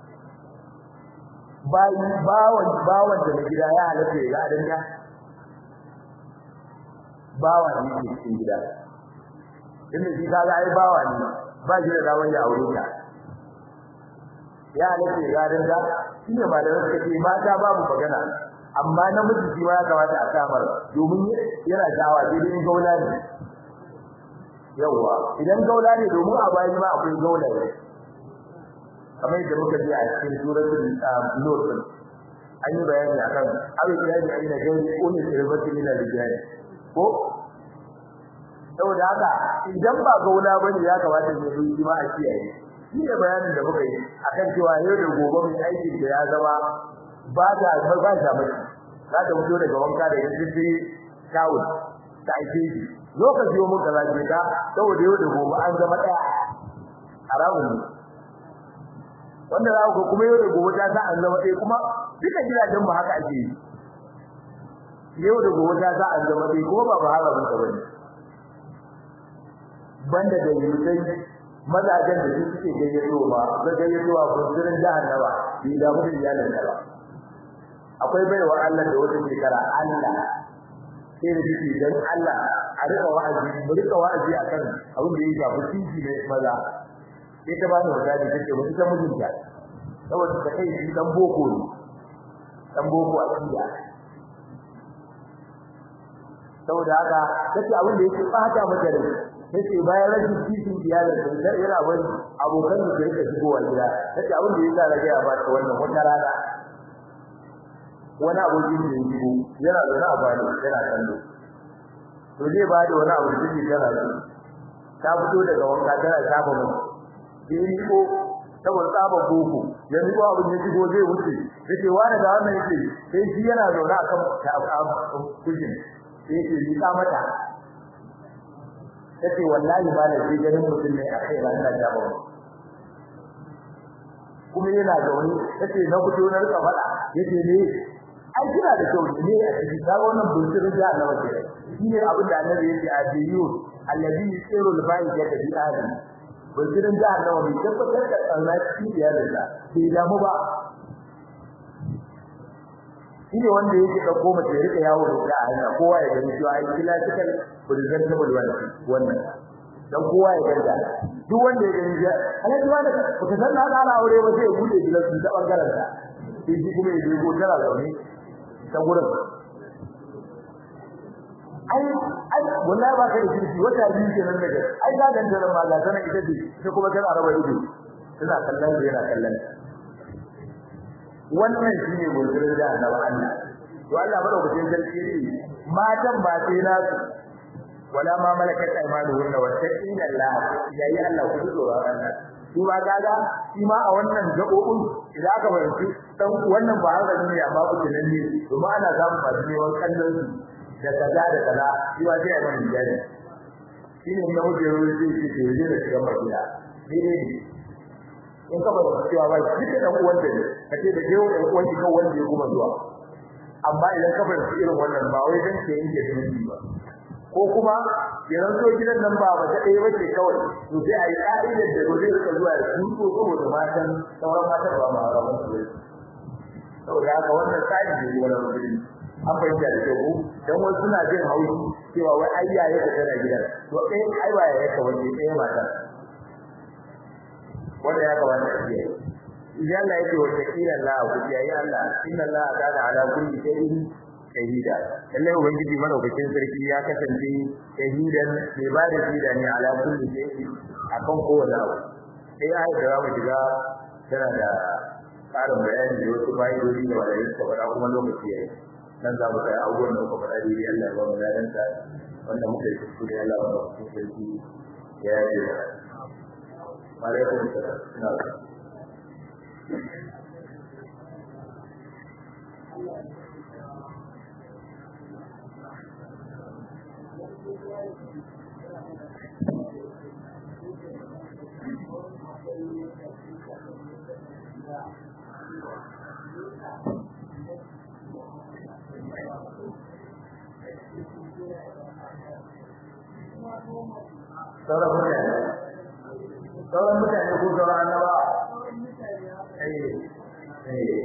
bayi bawan bawan da gida ya halatta ya ga adan ya bawa ne cikin gida inda shi kaga ai bawa ne ba shi da daman ya aure ta ya halatta ya gadan da shi ne ba da suka ce mata babu magana amma namiji shi ma ya kamata a samar domin yana dawa sai dai gaula ne yawa idan gaula ne domin a bayan ma akwai gaula ne kamar yadda muka ji a cikin suratul nur an yi bayani akan abin da yake aina gairi ulil irbati min al-rijal ko saboda haka idan ba gauna bane ya kamata ne yi ma a kiyaye shi ne bayanin da muka yi akan cewa yau da gobe mai aikin da ya zama ba da ba da mai za ta fito daga wanka da yanzu tawul ta aike shi lokaci mun kaza ce ka saboda yau da gobe an zama daya haramun ne wanda za ku kuma yau da gobe ta sa an zama daya kuma duka gidajen mu haka ake yi yau da gobe ta sa an zama daya kuma ba ba haramun ka bane banda da yutai mazajen da suke gayyato ba ga gayyato a kusurin jahannama bi da mutum iyalan da ba akwai baiwa Allah da wata shekara Allah sai da shi dan Allah a rika wa'azi mu rika wa'azi akan abin da ya shafi titi ne maza sai ta bani wadadi take mu ita mijinta saboda ta kai shi dan boko ne dan boko a cikin saboda haka tace abin da yake fata mata rai tace bayan rashin titin iyalin da sai yana wani abokan da yake shigowa gida tace abin da yake rage ya bata wannan wata rana wani abokin da yake shigo yana da wani abu yana kallo to zai ba da wani abu da yake tana shi ta fito daga wanka tana shafa mu sai ni ko saboda tsaba boko yanzu ko abin da shigo zai wuce yace wani da wannan yake sai shi yana zaune akan kujin sai yake rika mata tace wallahi ba da ganin mutum ne a kai ran da ba kuma yana zaune yace na fito na rika fada yace ne ai kina da kyau ne a cikin ga wannan bunsirin da Allah wace shine abin da annabi yake a biyu allazi yusiru al-ba'i ya tabi adam bunsirin da Allah bai tabbatar da Allah cikin iyalinsa bai damu ba shine wanda yake dauko mace ya rika yawo da a hanya kowa ya gani cewa ai kila cikin presentable wannan wannan dan kowa ya ganda duk wanda ya gani ya alhaji wanda baka san na da aure ba sai ya bude gidan su ta bangaren sa sai shi kuma ya je ko tara da wani ta gurin ai ai wallahi ba ka da kirki wata biyu kenan daga ai ga dan da ma ga sanan ita ce sai kuma tana raba ido tana kallon da yana kallon wannan shine gurgurin da Allah Allah to Allah madaukakin sarki ne matan ba sai na wala ma malakat aymanuhun wa taqina Allah yayi Allah ku tsoro Allah shi ma gaga shi ma a wannan gabobin idan aka bayyana dan wannan ba haka ne amma ku nan ne kuma ana samu masu neman kallon su da kaza da kaza shi ma sai ya bani jari shi ne na wuce ruwa zai ce ke yi da shiga madina ne ne in ka bada cewa ba shi da dan uwan da ne kace da jewo dan uwan ki kan wanda ya kuma zuwa amma idan ka bada irin wannan ba wai dan ke yin da ba ko kuma idan so gidan nan ba ta ɗaya bace kawai to sai ayi ka'idar da zai rika zuwa da su ko saboda matan sauran matan ba ma ba su ne saboda haka wannan tsari ne wannan rubutun an fahimta da kyau dan wasu suna jin haushi cewa wai ai yaye ka tana gidan to eh ai ba yaye ka wani ɗaya mata wanda ya kamata a kiyaye idan Allah yake wa takila Allah ku kiyaye Allah inna Allah kana ala kulli shay'in shahida lalle ubangiji madaukakin sarki ya kasance shahidan mai ba da shida ne ala kulli shay'in akan kowane abu sai ai da zamu shiga tana da karin bayani da wasu fa'idodi da wanda yake faɗa kuma lokaci yayi dan za mu kai abubuwan da muka faɗa dai Allah ya ba mu ladan sa wanda muka yi kuskure Allah ya ba mu sarki ya yi alaikum salam sauran mutane sauran mutane ko sauran annaba eh eh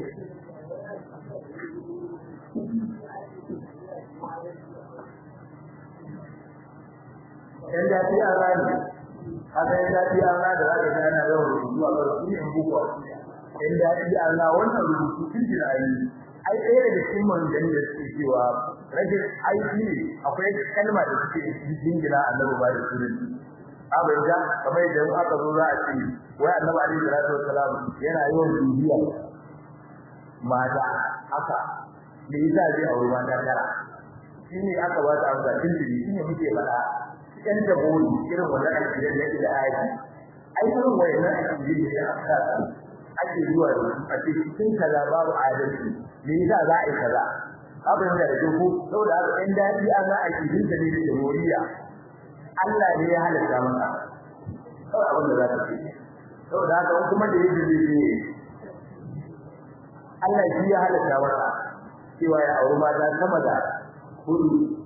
dan da fi an rani haka yan da fi an rani da zaka ga ana yawan rubutu a kan su ne buku a yan da fi an rani wannan rubutu tun da ayi ai ɗaya daga cikin manzanni da suke cewa rajin aiki ne akwai kalma da suke jingina annabi ba da sunan abin da kamar idan aka zo za a ce wai annabi alaihi salatu wassalam yana yawan bibiya mata haka me yasa zai aure mata tara shine aka ba ta amsa tindiri shine muke faɗa cikin da boye irin wannan aiki da yake da aiki ai irin wannan aiki da ya aka ake zuwa da su a cikin kaza babu adalci me yasa za a yi kaza abin da yake ko saboda haka in dadi an ga aiki din da ne da moriya Allah ne ya halatta maka kawai abin da za ka ce saboda haka kuma da yake zai Allah shi ya halatta maka cewa ya auri mata sama da hudu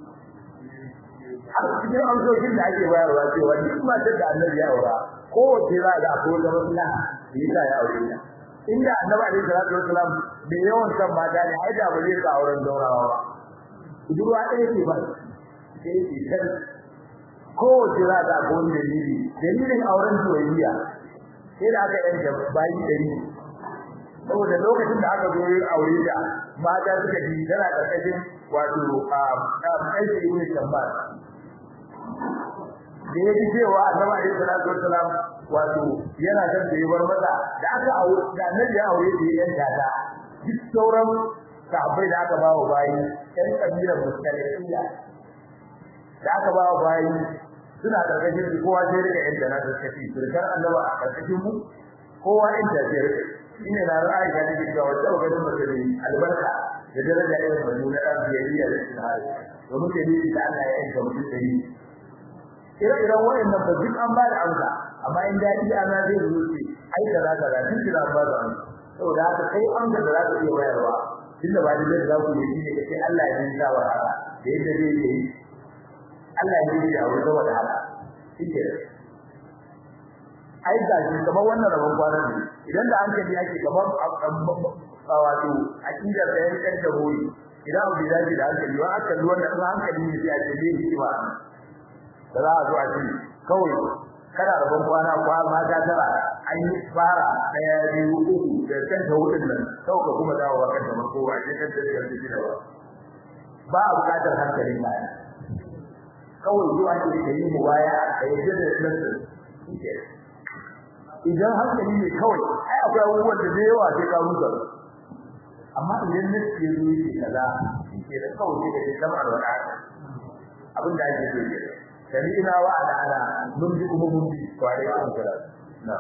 har cikin amsoshin da ake bayarwa cewa duk matar da annabi ya aura kowace za ga akwai wata maslaha da yasa ya aure ta inda annabi alaihi salatu wasalam bai yawan san mata ne ai da ba zai ka auren daurawa ba budurwa ɗaya ce ba sai ce kan kowace za ga akwai wani dalili dalilin auren soyayya sai da aka yanke bayi ɗari saboda lokacin da aka zo yin aure da mata suka ji tana karkashin wato a aiki ibn Shabbat da ya ji cewa Annabi alaihi salatu wassalam wato yana son da ya bar mata da aka aure da Annabi ya aure da yan dada duk sauran sahabbai da aka bawa bayi yan kabilar Mustalifiya da aka bawa bayi suna karkashin su kowa sai rika yan dana da kafi surkar Annabi a karkashin mu kowa yan da sai shine na ra'ayi da take cewa wata ganin mace ne albarka da daraja irin wannan na dan biyayya da tsari domin da ni da Allah ya yanka mutum da ni ire-iren wayannan ba duk an ba da amsa amma in dadi ana zai zo ce ai kaza kaza duk kira ba da an saboda haka kai an da za ka iya bayarwa tunda ba da za ku yi ne kace Allah ya yi wa haka da yadda zai yi Allah ya yi a wurin wanda haka shike ai ga shi kamar wannan rabon kwana ne idan da hankali yake kamar wato akidar da yake da hori idan abu da yake da hankali wa aka luwan da hankali ne sai a ce ne hikima da za a zo a ce kawai kana rabon kwana kwa ma ta tara an yi fara daya biyu uku da kan ta hudun nan sau ka kuma dawo wa kanta mako a ce kan ta da shi da ba ba a bukatar hankalin ba kawai zuwa ne da yi muwaya da yadda da nasu idan hankali ne kawai ai akwai abubuwan da yawa sai ka rusa amma idan nasu ya zo yake kaza ke da kawai sai da kamar alwada abin da ake so ke sami ina wa ala ala mun ji kuma mun bi kware kan kira na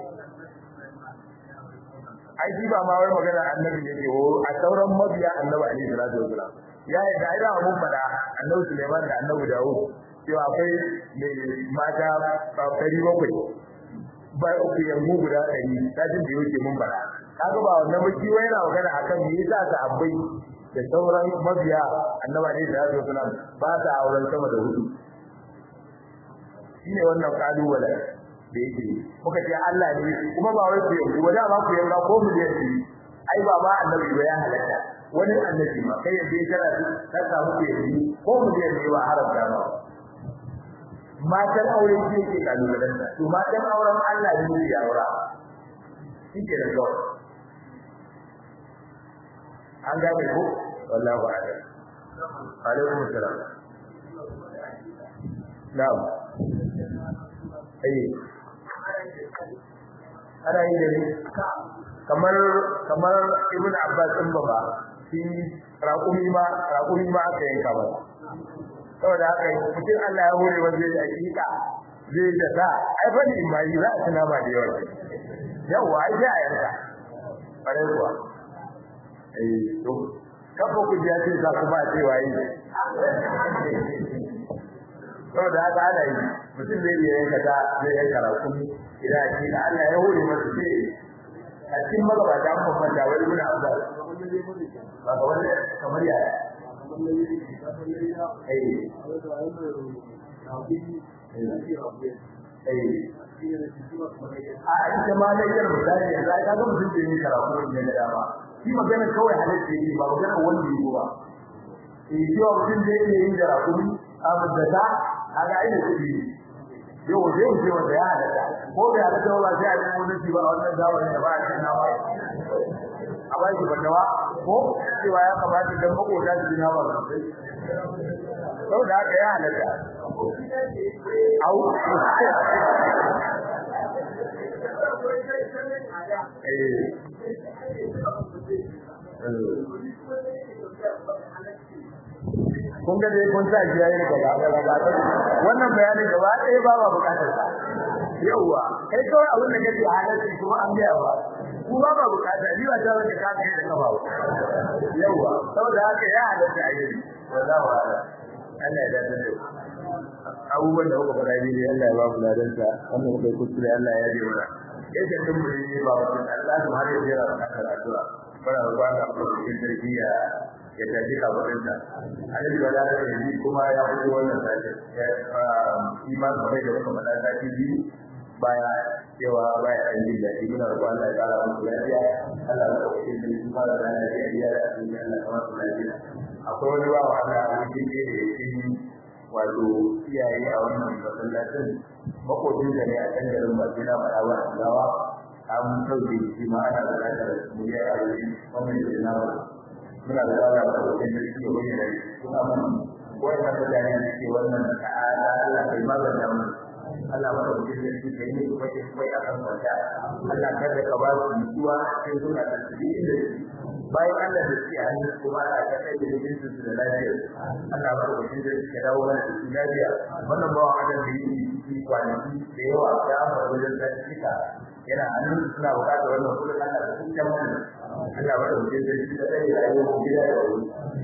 ai shi ba ma wai magana annabi ne ke horo a sauran mabiya annabi alaihi salatu wasalam ya yi da ida mun fada annabi Sulaiman da annabi Dawud cewa akwai mai mata ɗari bakwai ba uku yanzu guda ɗari sajin da yake mun fada kaga ba wannan ba shi yana magana akan me yasa ka abbai da sauran mabiya annabi alaihi salatu wasalam ba ta auren sama da hudu shine wannan kalubale da yake muka ce Allah ne kuma ba wai ku yanzu ba dama ku yanzu ko mu yanzu ai ba ma annabi ba ya halatta wani annabi ma kai yanzu kana ka samu ku yanzu ko mu yanzu ba haramta ba matan aure shi yake kalubalen da to matan auren Allah ne ya aura shike da kawai an gane ko wallahi ba da alaikum salam na'am ayi ana yi da kamar kamar ibn abbas din baba shi raƙumi ma raƙumi ma aka yanka ba saboda haka mutum Allah ya hore wanda zai hakika zai da sa ai fa ni mai za a tuna ba da yawa yawa ai sai a yanka bare kuwa eh to kafa ku ji ce za ku ba ce wayi saboda haka ana yi mutum zai iya yanka ta zai yanka rakumi idan a cikin Allah ya hore masa sai a cikin magabata an bambanta wani muna abuwa ba ga wani kamar ya a ita ma na yar misali yanzu ai kaga mutum da yin karatu ne da dama shi magana kawai halatta ne ba magana wanda yi ba eh shi wa mutum da yake yin karatu amma da ta kaga ai da kudi yau zai ce wanda ya halatta ko bai halatta ba sai a yi wani shi ba wannan zamanin da ba a cikin nawa a ba shi fatawa ko cewa ya kamata dan makota su dina ba sosai saboda haka ya halatta au kun ga dai kun sa shi yayin gaba gaba gaba wannan bayanin gaba ɗaya ba ba bukatar sa yawa kai kawai abin da kake halarci kuma an biya ba ku ba ba bukata ni ba ta wanda ka kai da kafa ba yawa saboda haka ya halarci a yi wallahi wa Allah ya dace da abubuwan da kuka fara ni Allah ya ba mu ladan sa wannan kai kuskure Allah ya yi mana yadda dun mu ne ba wannan Allah subhanahu wa ta'ala ya karatu fara ruwa da cikin tarbiyya ya tafi kabarinta annabi ba da yi kuma ya fito wannan sace iman bai da kuma da sace biyu baya cewa baya an jin daɗi muna roƙon Allah ya ƙara musu lafiya Allah ya ɗauke su su fara da lafiya da cikin Allah kamar su lafiya akwai wani bawa Allah a cikin da yake wato iyaye a wannan masallacin makocin da ne a can garin Madina faɗa wa Allawa an sauke shi ma ana da lafiyar mu ya yi a wannan da na muna da tsara da wajen da suke bayyana kuma mun wannan mutane da suke wannan ta'ala Allah kai magana mu Allah ba da wajen da suke yi kuma ke kai a kan kwanta Allah kada ka ba su mutuwa sai suna da tsiri da bayan Allah da suke hannu kuma Allah ka kai da wajen su da lafiya Allah ba da wajen da suke dawo mana da su lafiya wannan bawa adam da yi ciki kwanaki da yawa ya fara wajen da suka yana hannun suna bukatar wannan kullum Allah da sun kyan wannan Allah ba da wajen da suke da rayuwar gida da wuri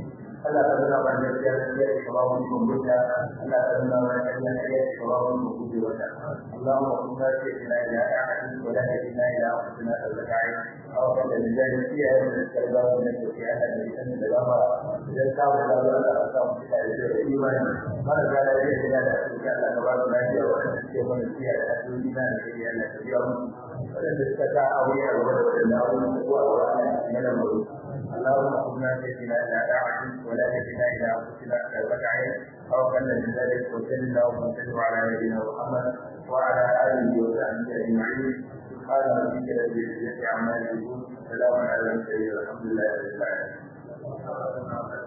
Allah ta nuna mana gaskiya gaskiya ce kaba wani kumbuta Allah ta nuna mana gaskiya gaskiya ce kaba wani kumbuta wata Allahumma kunna ce ina ila ahadin wa la ila ila anfusina al-zakai aw kana lillahi fiya min al-kalba min al-fiya da min al-gama idan ka mu da Allah ta sa mu da imani mana da la ilaha illa Allah ta Allah ta ba da lafiya wa ta ce mana fiya da duniya da ya Allah ta biya mu wanda suka ta aure a gaba da wannan aure ko a wannan yana mu اللهم كنا سيدنا الى طاعتك ولا تجدنا الى انفسنا كربة عين او كان من ذلك وسلم اللهم وسلم على نبينا محمد وعلى اله وصحبه اجمعين سبحان ربك رب العزه عما يصفون سلام على المرسلين والحمد لله رب العالمين